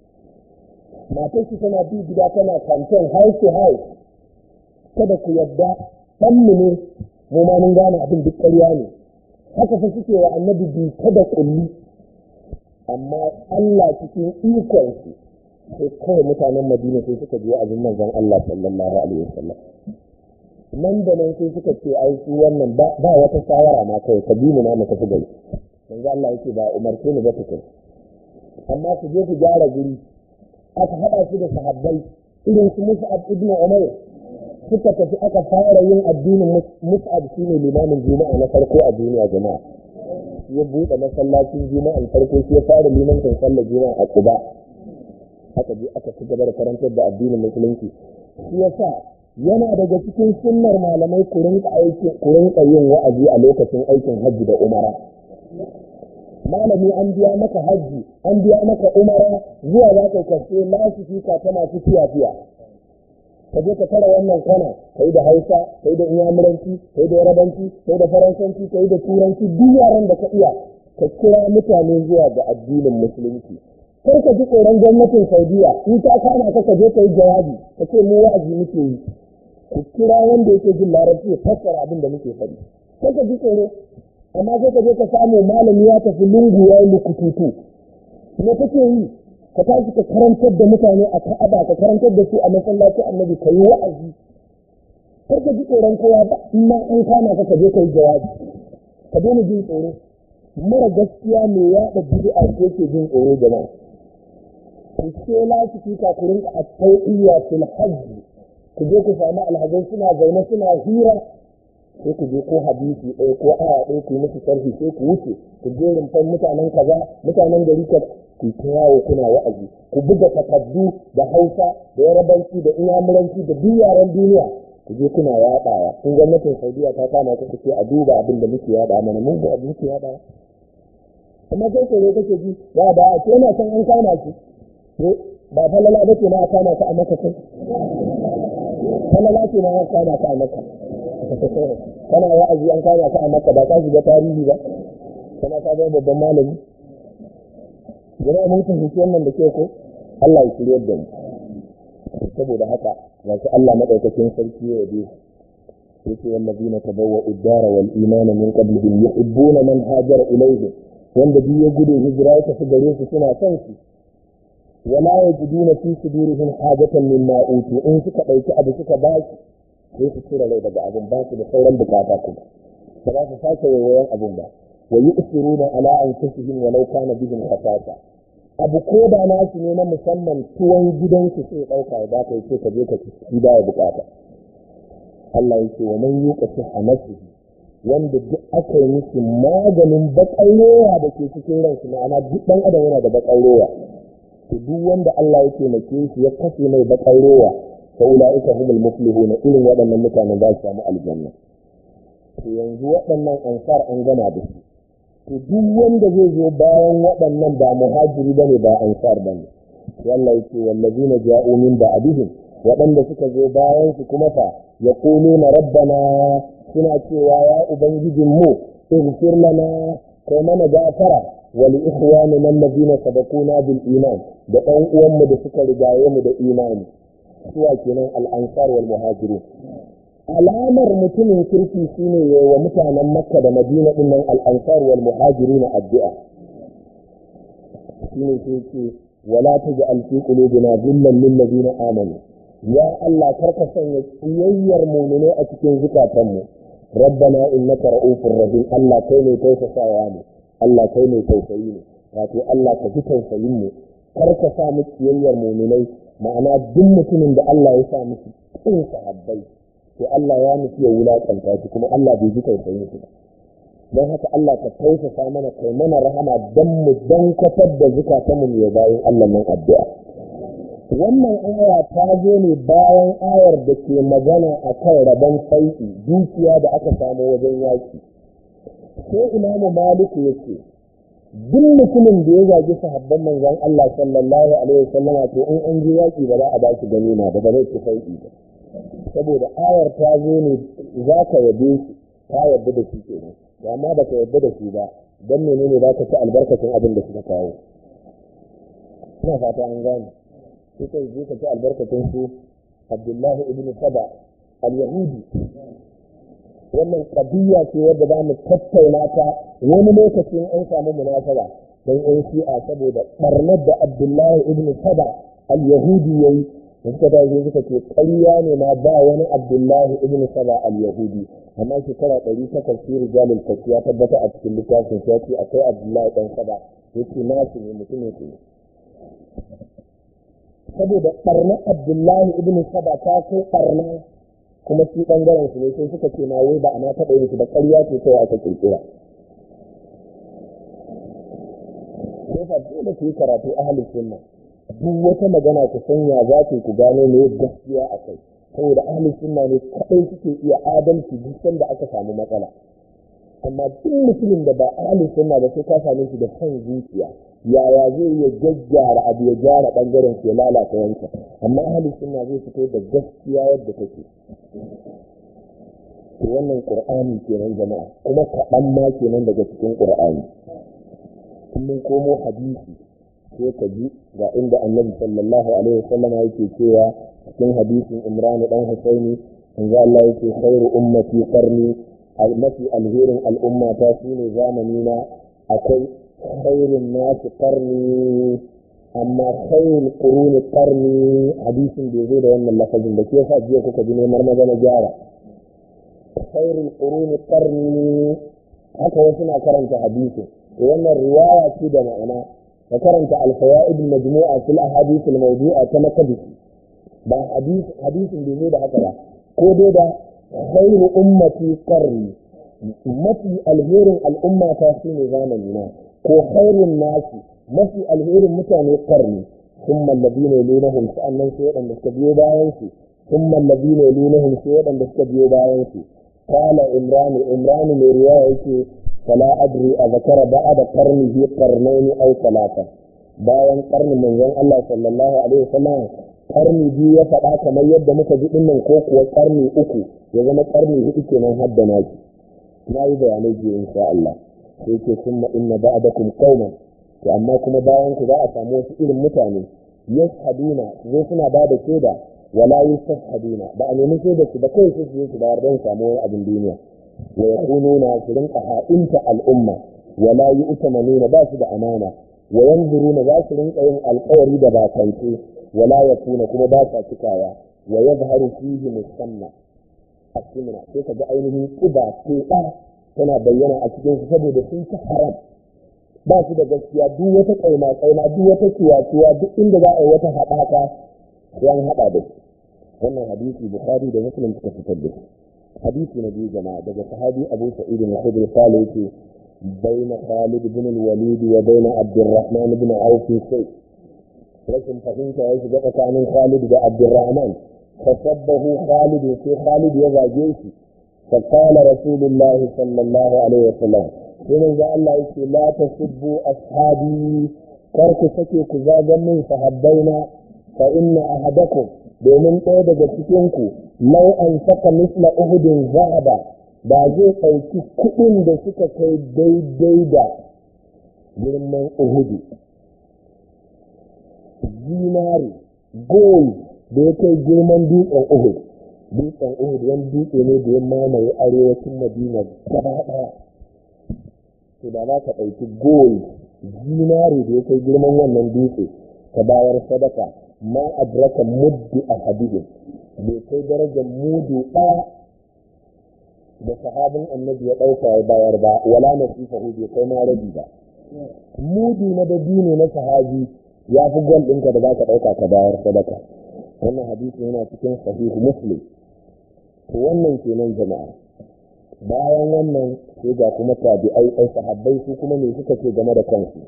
Speaker 1: matar shi tana bi gida tana campaign house to house kada ku yadda ɗanmu ne mu ma mun gane abin duk ƙarya ne haka fa suke wa annabi bi kada kulli amma Allah cikin ikon su sai kawai mutanen Madina sai suka ji wa'azin manzon Allah sallallahu alaihi wasallam nan da nan sai suka ce ai su wannan ba wata shawara ma kawai ka bi mu na mu tafi gari manzo Allah yake ba umarce ni ba tukun amma ku je ku gyara guri aka haɗa su da sahabbai irin su Mus'ab ibn Umayr suka tafi aka fara yin addinin Mus'ab shine limamin juma'a na farko a duniya jama'a ya buɗe masallacin juma'an farko shi ya fara limancin sallar juma'a a Quba aka je aka ci gaba da karantar da addinin musulunci shi yasa yana daga cikin sunnar malamai ku rinka aikin ku rinka yin wa'azi a lokacin aikin hajji da umara malami an biya maka hajji an biya maka umara zuwa za ka kashe lasifika ta masu fiya-fiya ka je ka tara wannan kwana ka yi da hausa ka yi da inyamuranci ka yi da yarabanci ka yi da faransanci ka yi da turanci duk yaran da ka iya ka kira mutane zuwa ga addinin musulunci kar ka ji tsoron gwamnatin saudiya in ta kama ka ka je ka yi jawabi ka ce mu wa'azi muke yi ku kira wanda yake jin larabci ya fassara abin da muke faɗi kar ka ji tsoro amma sai ka je ka samu malami ya tafi lungu ya yi lukututu me kake yi ka tashi ka karantar da mutane a ka'aba ka karantar da su a masallaci annabi ka yi wa'azi kar ka ji tsoron kowa ba in ma an kama ka ka je ka yi jawabi ka daina jin tsoro mara gaskiya me yaɗa bid'a ko yake jin tsoro jama'a ku ce lasifika ku rinka a tau'iyya fil hajji ku je ku samu alhazai suna zaune suna hira sai ku je ko hadisi ɗaya ko aya ɗaya ku yi musu sharhi sai ku wuce ku je rumfan mutanen kaza mutanen gari ka ku ta yawo kuna wa'azi ku buga takaddu da hausa da yarabanci da inyamuranci da duk yaren duniya ku je kuna yaɗawa kun gwamnatin saudiya ta kama ku ce a duba abin da muke yaɗa mana mun ga abin muke yaɗa amma sai tsoro kake ji ya da a ce yana can an kama shi ba falala ba ce na a kama ka a maka kai falala ce na a kama ka a maka kana wa'azi an kama ka a maka ba ka shiga tarihi ba kana ka zama babban malami jama'a mun fahimci wannan da ke ko Allah ya shirya da mu saboda haka wasu Allah madaukakin sarki ya yabe yake wallazina tabawwa'u ad-dara wal imana min qablihim yuhibbuna man hajara ilayhim wanda biyu ya gudu hijira ya tafi gare su suna son su wala yajiduna fi sudurihim hajatan mimma utu in suka dauki abu suka ba su sai su cire rai daga abin ba su da sauran bukata kuma ba za su sake wayoyin abin ba wa yu'thiruna ala anfusihim walau kana bihim khasasa abu ko da nasu ne na musamman tuwon gidansu sai dauka ya baka yace ka je ka ci da bukata Allah yake wa man yuqa sihha nafsihi wanda duk aka yi musu maganin bakan rowa da ke cikin ransu ma'ana duk ɗan adam yana da bakan rowa to duk wanda Allah ya taimake shi ya kashe mai bakan rowa fa ulaika humul muflihun irin waɗannan mutanen za su samu aljanna to yanzu waɗannan ansar an gama da su to duk wanda zai zo bayan waɗannan ba muhajiri bane ba ansar bane Allah yake wallazina ja'u min ba'dihim waɗanda suka zo bayan su kuma fa yaquluna rabbana suna cewa ya ubangijin mu ighfir lana kai mana gafara wa li ikhwanina alladhina sabaquna bil iman da ɗan uwanmu da suka rigaye mu da imani suwa kenan al-ansar wal muhajirun alamar mutumin kirki shine ya wa mutanen makka da madina din nan al-ansar wal muhajirun addu'a shine sai ce wala taj'al fi qulubina ghillan lil ladina amanu ya Allah karka sanya tsiyayyar mu'mine a cikin zukatanmu rabbana innaka ra'ufur rahim Allah kai ne tausasawa ne Allah kai ne tausayi ne wato Allah ka ji tausayin mu karka sa mu tsiyayyar mu'minai ma'ana duk mutumin da Allah ya sa musu kin sahabbai to Allah ya nufi ya wulakanta shi kuma Allah bai ji tausayin shi ba don haka Allah ka tausasa mana kai mana rahama don mu dan kwatar da zukatanmu mu ya bayan Allah nan addu'a wannan aya ta zo ne bayan ayar da ke magana a kan rabon sauki dukiya da aka samu wajen yaki sai imamu maliku ya ce duk mutumin da ya zagi sahabban manzon Allah sallallahu alaihi wasallama to in an je yaki ba za a ba shi ganima ba ba zai ci sauki ba saboda ayar ta zo ne za ka yabe shi ta yarda da shi kenan da amma ba ka yarda da shi ba don menene za ka ci albarkacin abin da suka kawo ina fata an gane sai kai je ka ci albarkacin su abdullahi ibn saba al-yahudi wannan kabiya ce wadda za mu tattauna ta wani lokacin an samu munasaba don yan shi'a saboda barnar da abdullahi ibn saba al-yahudi yayi da suka tashi suka ce ƙarya ne ma ba wani abdullahi ibn saba al-yahudi amma shekara ɗari takwas shi rijalul kashi ya tabbata a cikin littafin ya ce akwai abdullahi ɗan saba yake nasu ne mutumin su ne saboda ɓarnar abdullahi ibn saba ta kai ɓarna kuma shi ɓangaren su ne sai suka ce ma wai ba a ma taɓa yin su da ƙarya ce kawai aka ƙirƙira sai fa dole ku yi karatu ahalin sunna duk wata magana ku sanya za ku ku gano me gaskiya a kai saboda ahalin sunna ne kaɗai suke iya adalci duk sanda aka samu matsala amma duk mutumin da ba ahalin sunna ba sai ka same shi da son zuciya yaya zai iya gaggyara abu ya gyara ɓangaren su ya lalata wancan amma ahalin sunna zai fito da gaskiya yadda take to wannan qur'ani kenan jama'a kuma kaɗan ma kenan daga cikin qur'ani mun komo hadisi sai ka ji ga inda annabi sallallahu alaihi wasallam yake cewa cikin hadisin imran dan husaini manzo Allah yake khairu ummati qarni mafi alherin al'umma ta shine zamani na akwai khairun nasu qarni amma khairul quruni qarni hadisin da zai da wannan lafazin da ke sa jiya kuka ji neman magana gyara khairul quruni qarni haka wasu na karanta hadisin wannan riwaya ce da ma'ana ka karanta alfawaid majmu'a fil ahadith al mawdu'a ta makabisi ba hadisin da zai da haka ba ko dai da khairu ummati qarni mafi alherin al'umma ta shine zamani na ko khairun nasi mafi alherin mutane qarni thumma alladhina yalunahum sa'annan sai wadanda suka biyo bayan su thumma alladhina yalunahum sai wadanda suka biyo bayan su qala imran imran mai riwaya yake فلا أدري أذكر بعد قرنه قرنين أو ثلاثة bayan karnin manzon Allah sallallahu alaihi wasallam karni biyu ya faɗa kamar yadda muka ji dinnan ko kuwa karni uku ya zama karni hudu kenan hadda naki na yi bayanai biyu insha Allah sai ke summa inna ba'dakum qauman to amma kuma bayan ku za a samu wasu irin mutane yashhaduna zai suna ba da shaida wala yashhaduna ba a nemi shaida su ba kai su su su bayar don samu wani abin duniya wa yakununa su rinka ha'inta al'umma wala yu'tamanuna ba su da amana wa yanzuruna za su rinka yin alƙawari da bakance wala yakuna kuma ba sa cikawa wa yadhharu fihi musamma asimna sai ka ga ainihin kuba teɓa tana bayyana a cikin su saboda sun ci haram ba su da gaskiya duk wata kaima kaima duk wata ciwa duk inda za a yi wata haɗaka sai an haɗa da su wannan hadisi bukhari da muslim suka fitar da shi hadisi na biyu jama'a daga sahabi abu sa'id al-khudri sale yake بين خالد بن الوليد وبين عبد الرحمن بن عوف شيء لكن فهمت ايش بقى كان خالد بن عبد الرحمن فسبه خالد في خالد يزا جيشي فقال رسول الله صلى الله عليه وسلم من ذا الله يقول لا تسبوا أصحابي كرك سكي كزاجا من صحابينا فإن أحدكم domin ɗaya daga cikinku lau an saka misla uhudin zahaba ba zai ɗauki kuɗin da suka kai daidai da girman uhudu zinari gold da ya kai girman dutsen uhud dutsen uhud wani dutse ne da ya mamaye arewacin madina gaba ɗaya to da za ka ɗauki gold zinari da ya kai girman wannan dutse ka bayar sadaka ma adraka muddi a hadidin bai kai darajar mudu ɗaya da sahabin annabi ya ɗauka ya bayar ba wala nasifahu bai kai ma rabi ba mudu na dabino na sahabi ya fi gwal ɗinka da za ka ɗauka ka bayar sadaka wannan hadisi yana cikin sahihu muslim to wannan kenan jama'a bayan wannan sai ga kuma tabi'ai ai sahabbai su kuma ne suka ce game da kansu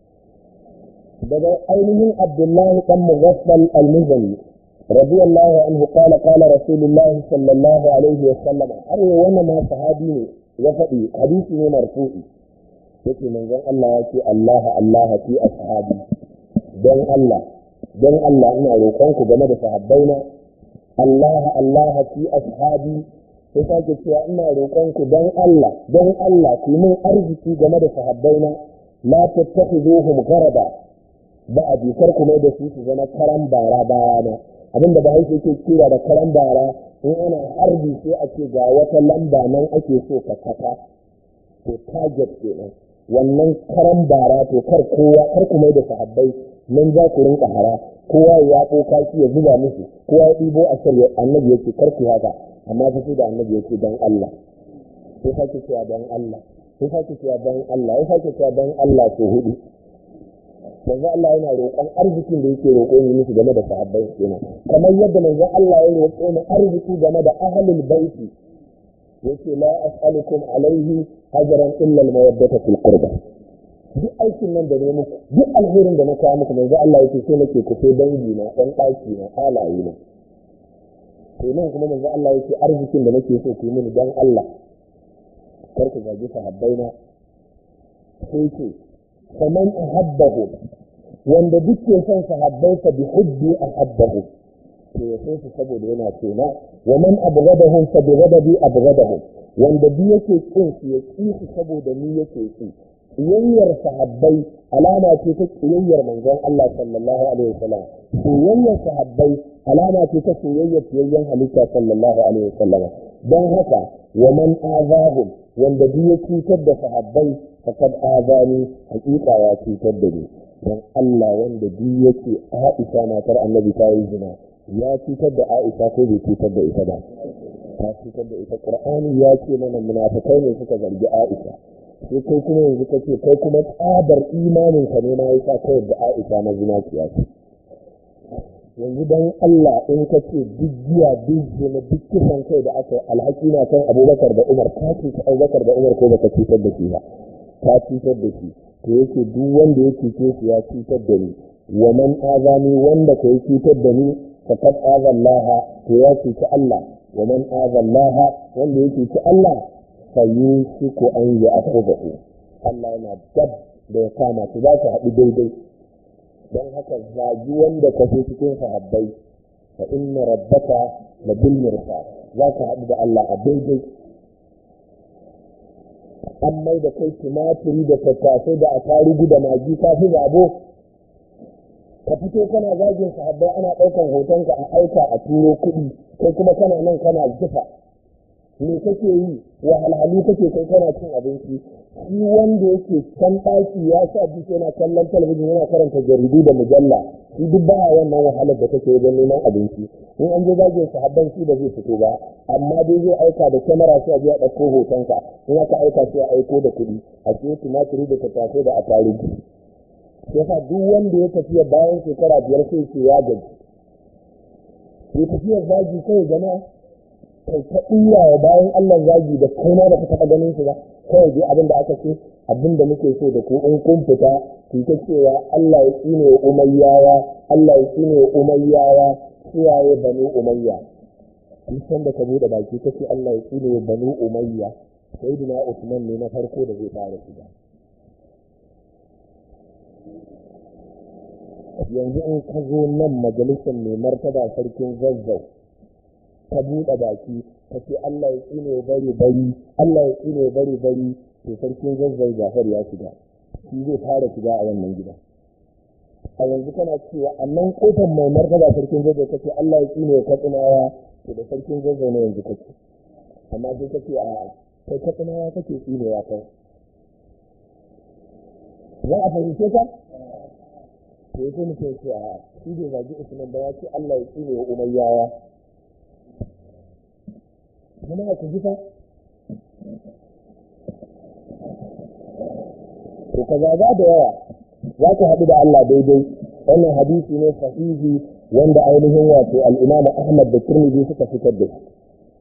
Speaker 1: daga ainihin abdullahi dan mughaffal al-muzani radiyallahu anhu qala qala rasulullah sallallahu alaihi wa sallam har wannan ma sahabi ne ya faɗi hadisi ne marfu'i yake manzon Allah ya ce Allah Allah fi ashabi don Allah don Allah ina roƙon ku game da sahabbaina Allah Allah fi ashabi sai sake cewa ina roƙon ku don Allah don Allah ku min arziki game da sahabbaina la tattakhiduhum gharaba ba a jikar ku mai da su su zama karan bara bayana abinda ba haife ke kira da karan bara in ana harbi sai a ce ga wata lamba nan ake so ka saka to target kenan wannan karan bara to kar kowa kar ku mai da sahabbai nan za ku rinka hara kowa ya ko kashi ya zuba musu kowa ya ɗibo a shirya annabi yake kar ku haka amma fa sai da annabi yake dan Allah sai sake cewa dan Allah sai sake cewa dan Allah sai sake cewa dan Allah to hudu manzo Allah yana roƙon arzikin da yake roƙo ni musu game da sahabbai kenan kamar yadda manzo Allah ya roƙo ni arziki game da ahlul baiti yace la as'alukum alaihi ajran illa al-mawaddata fil qurba duk aikin nan da ne muku duk alherin da na kawo muku manzo Allah yake so nake ku sai dangi na dan daki na halaye na to nan kuma manzo Allah yake arzikin da nake so ku yi mini dan Allah kar ku zagi sahabbai na sai ce faman ahabbahu wanda duk ke son sahabbansa bi hubbi ahabbahu to ya so su saboda yana tona wa man abghadahum fa bi ghadabi abghadahum wanda duk yake kin su ya ki su saboda ni yake ki kiyayyar sahabbai alama ce ta kiyayyar manzon Allah sallallahu alaihi wasallam kiyayyar sahabbai alama ce ta kiyayyar kiyayyen halitta sallallahu alaihi wasallam don haka wa man azahum wanda duk ya cutar da sahabbai faqad azani hakika ya cutar da ni don Allah wanda duk yake Aisha matar Annabi ta yi zina ya cutar da Aisha ko bai cutar da ita ba ta cutar da ita Qur'ani ya ce mana munafikai ne suka zargi Aisha sai kai kuma yanzu kace kai kuma tsabar imanin ka ne ma yasa kai da Aisha na zina ce yanzu dan Allah in ka ce duk giya duk zina duk kisan kai da aka alhaki na kan Abubakar da Umar ka ce ka Abubakar da Umar ko baka cutar da shi ba ka cutar da shi to yake duk wanda ya cuce shi ya cutar da ni wa man azani wanda ka yi cutar da ni faqad azallaha to ya cuci Allah wa man azallaha wanda ya cuci Allah fa yusiku an ya'khudhu Allah yana dab da ya kama su za su haɗu daidai don haka zagi wanda ka so cikin sahabbai fa inna rabbaka la bil mirsad za ka haɗu da Allah a daidai an mai da kai tumatiri da tattasai da atarugu da magi ka fi zabo ka fito kana zagin sahabbai ana ɗaukan hotonka a aika a turo kuɗi kai kuma kana nan kana jifa me kake yi wahalhalu kake kai kana cin abinci shi wanda yake can ɗaki ya sa duk yana kallon talabijin yana karanta jaridu da mujalla shi duk ba wannan wahalar da kake wajen neman abinci in an je zagin sahabban shi ba zai fito ba amma dai zai aika da kyamara sai a je a ɗauko hotonka in aka aika sai a aiko da kuɗi a siyo tumatiri da tattasai da atarugu yasa duk wanda ya tafiya bayan shekara biyar sai ce ya gaji ya tafiyar zagi kai jama'a kai ta iya wa bayan Allah zagi da kai ma da ka taɓa ganin shi ba kawai dai abin da aka ce abin da muke so da ku in kun fita ku ta cewa Allah ya tsine wa umayyawa Allah ya tsine wa umayyawa suwaye banu umayya san da ka bude baki ka ce Allah ya tsine wa banu umayya sayyidina Usman ne na farko da zai fara shiga yanzu in ka zo nan majalisar mai martaba sarkin zazzau ka buɗe baki ka ce Allah ya tsine bari bari Allah ya tsine bari bari to sarkin zazzau Jafar ya shiga shi zai fara shiga a wannan gida a yanzu kana cewa a nan kofar mai martaba sarkin zazzau ka ce Allah ya tsine ya katsinawa to da sarkin zazzau ne yanzu kake amma sai ka ce a kai katsinawa kake tsinewa kai za a fahimce ka to ya mutum ce a shi bai zagi usman ba ya ce Allah ya tsine wa umayyawa kuma ku ji fa to ka zaga da yawa za ka haɗu da Allah daidai wannan hadisi ne sahihi wanda ainihin wato al-Imam Ahmad da Tirmidhi suka fitar da shi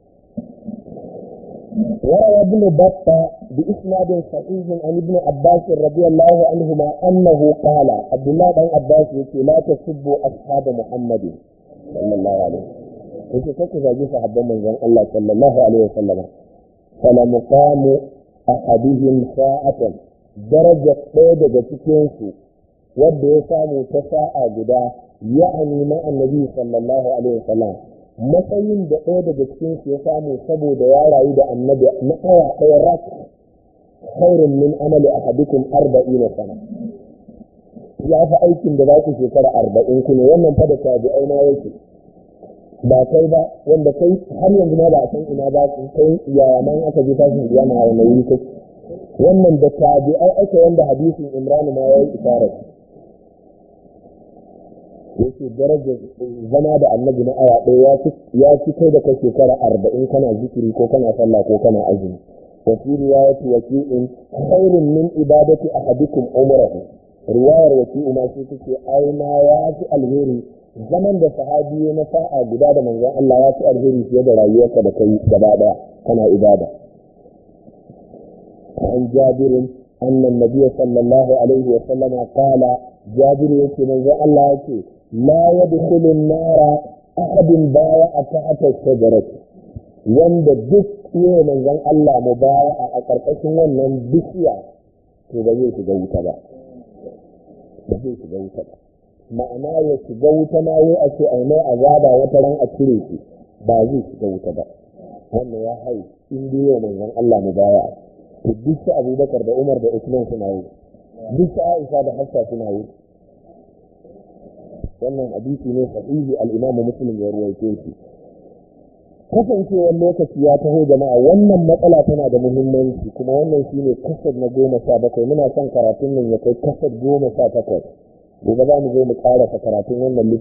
Speaker 1: وروى ابن بطة بإسناد صحيح عن ابن عباس رضي الله عنهما أنه قال عبد الله بن عباس يقول لا تسبوا أصحاب محمد صلى الله عليه وسلم yake kake zagi sahabban manzon Allah sallallahu alaihi wasallam fala muqamu ahadihim sa'atan daraja ɗaya daga cikin su wanda ya samu ta sa'a guda ya'ani ma annabi sallallahu alaihi wasallam matsayin da ɗaya daga cikin su ya samu saboda ya rayu da annabi na awa ɗaya rak khairun min amali ahadikum arba'ina sana ya fi aikin da za ku shekara arba'in ku ne wannan fa da tabi'ai na yake ba kai ba wanda kai har yanzu ma ba a san ina ba kai yaya man aka je tashin kiyama a wani wuri kai wannan da tabi'ai aka wanda hadisin Imran ma yayi isharar yake darajar zama da annabi na awa ɗaya ya fi kai da kai shekara arba'in kana zikiri ko kana sallah ko kana azumi wa fi riwayati waki'in khairun min ibadati ahadikum umrahu riwayar waki'u ma sai take aina ya fi alheri zaman da sahabi na sa'a guda da manzon Allah ya fi alheri fiye da rayuwarka da kai gaba daya kana ibada an jabirin annan nabiy sallallahu alaihi wa sallama qala jabir yake manzon Allah yake la yadkhulu an-nara ahadun baya tahta shajarati wanda duk yayin manzon Allah mu baya a karkashin wannan bishiya to ba zai shiga wuta ba ba zai shiga wuta ba ma'ana ya shiga wuta ma wai a ce ai mai azaba wata ran a cire shi ba zai shiga wuta ba wannan ya hai in dai yau manzon Allah mu baya to duk su Abubakar da Umar da Usman suna yi duk su Aisha da Hafsa suna yi wannan hadisi ne sahihi al-Imam Muslim ya ruwaito shi kasancewar lokaci ya taho jama'a wannan matsala tana da muhimmanci kuma wannan shine kasar na goma sha bakwai muna son karatun nan ya kai kasar goma sha takwas gobe za mu zo mu ƙarasa karatun wannan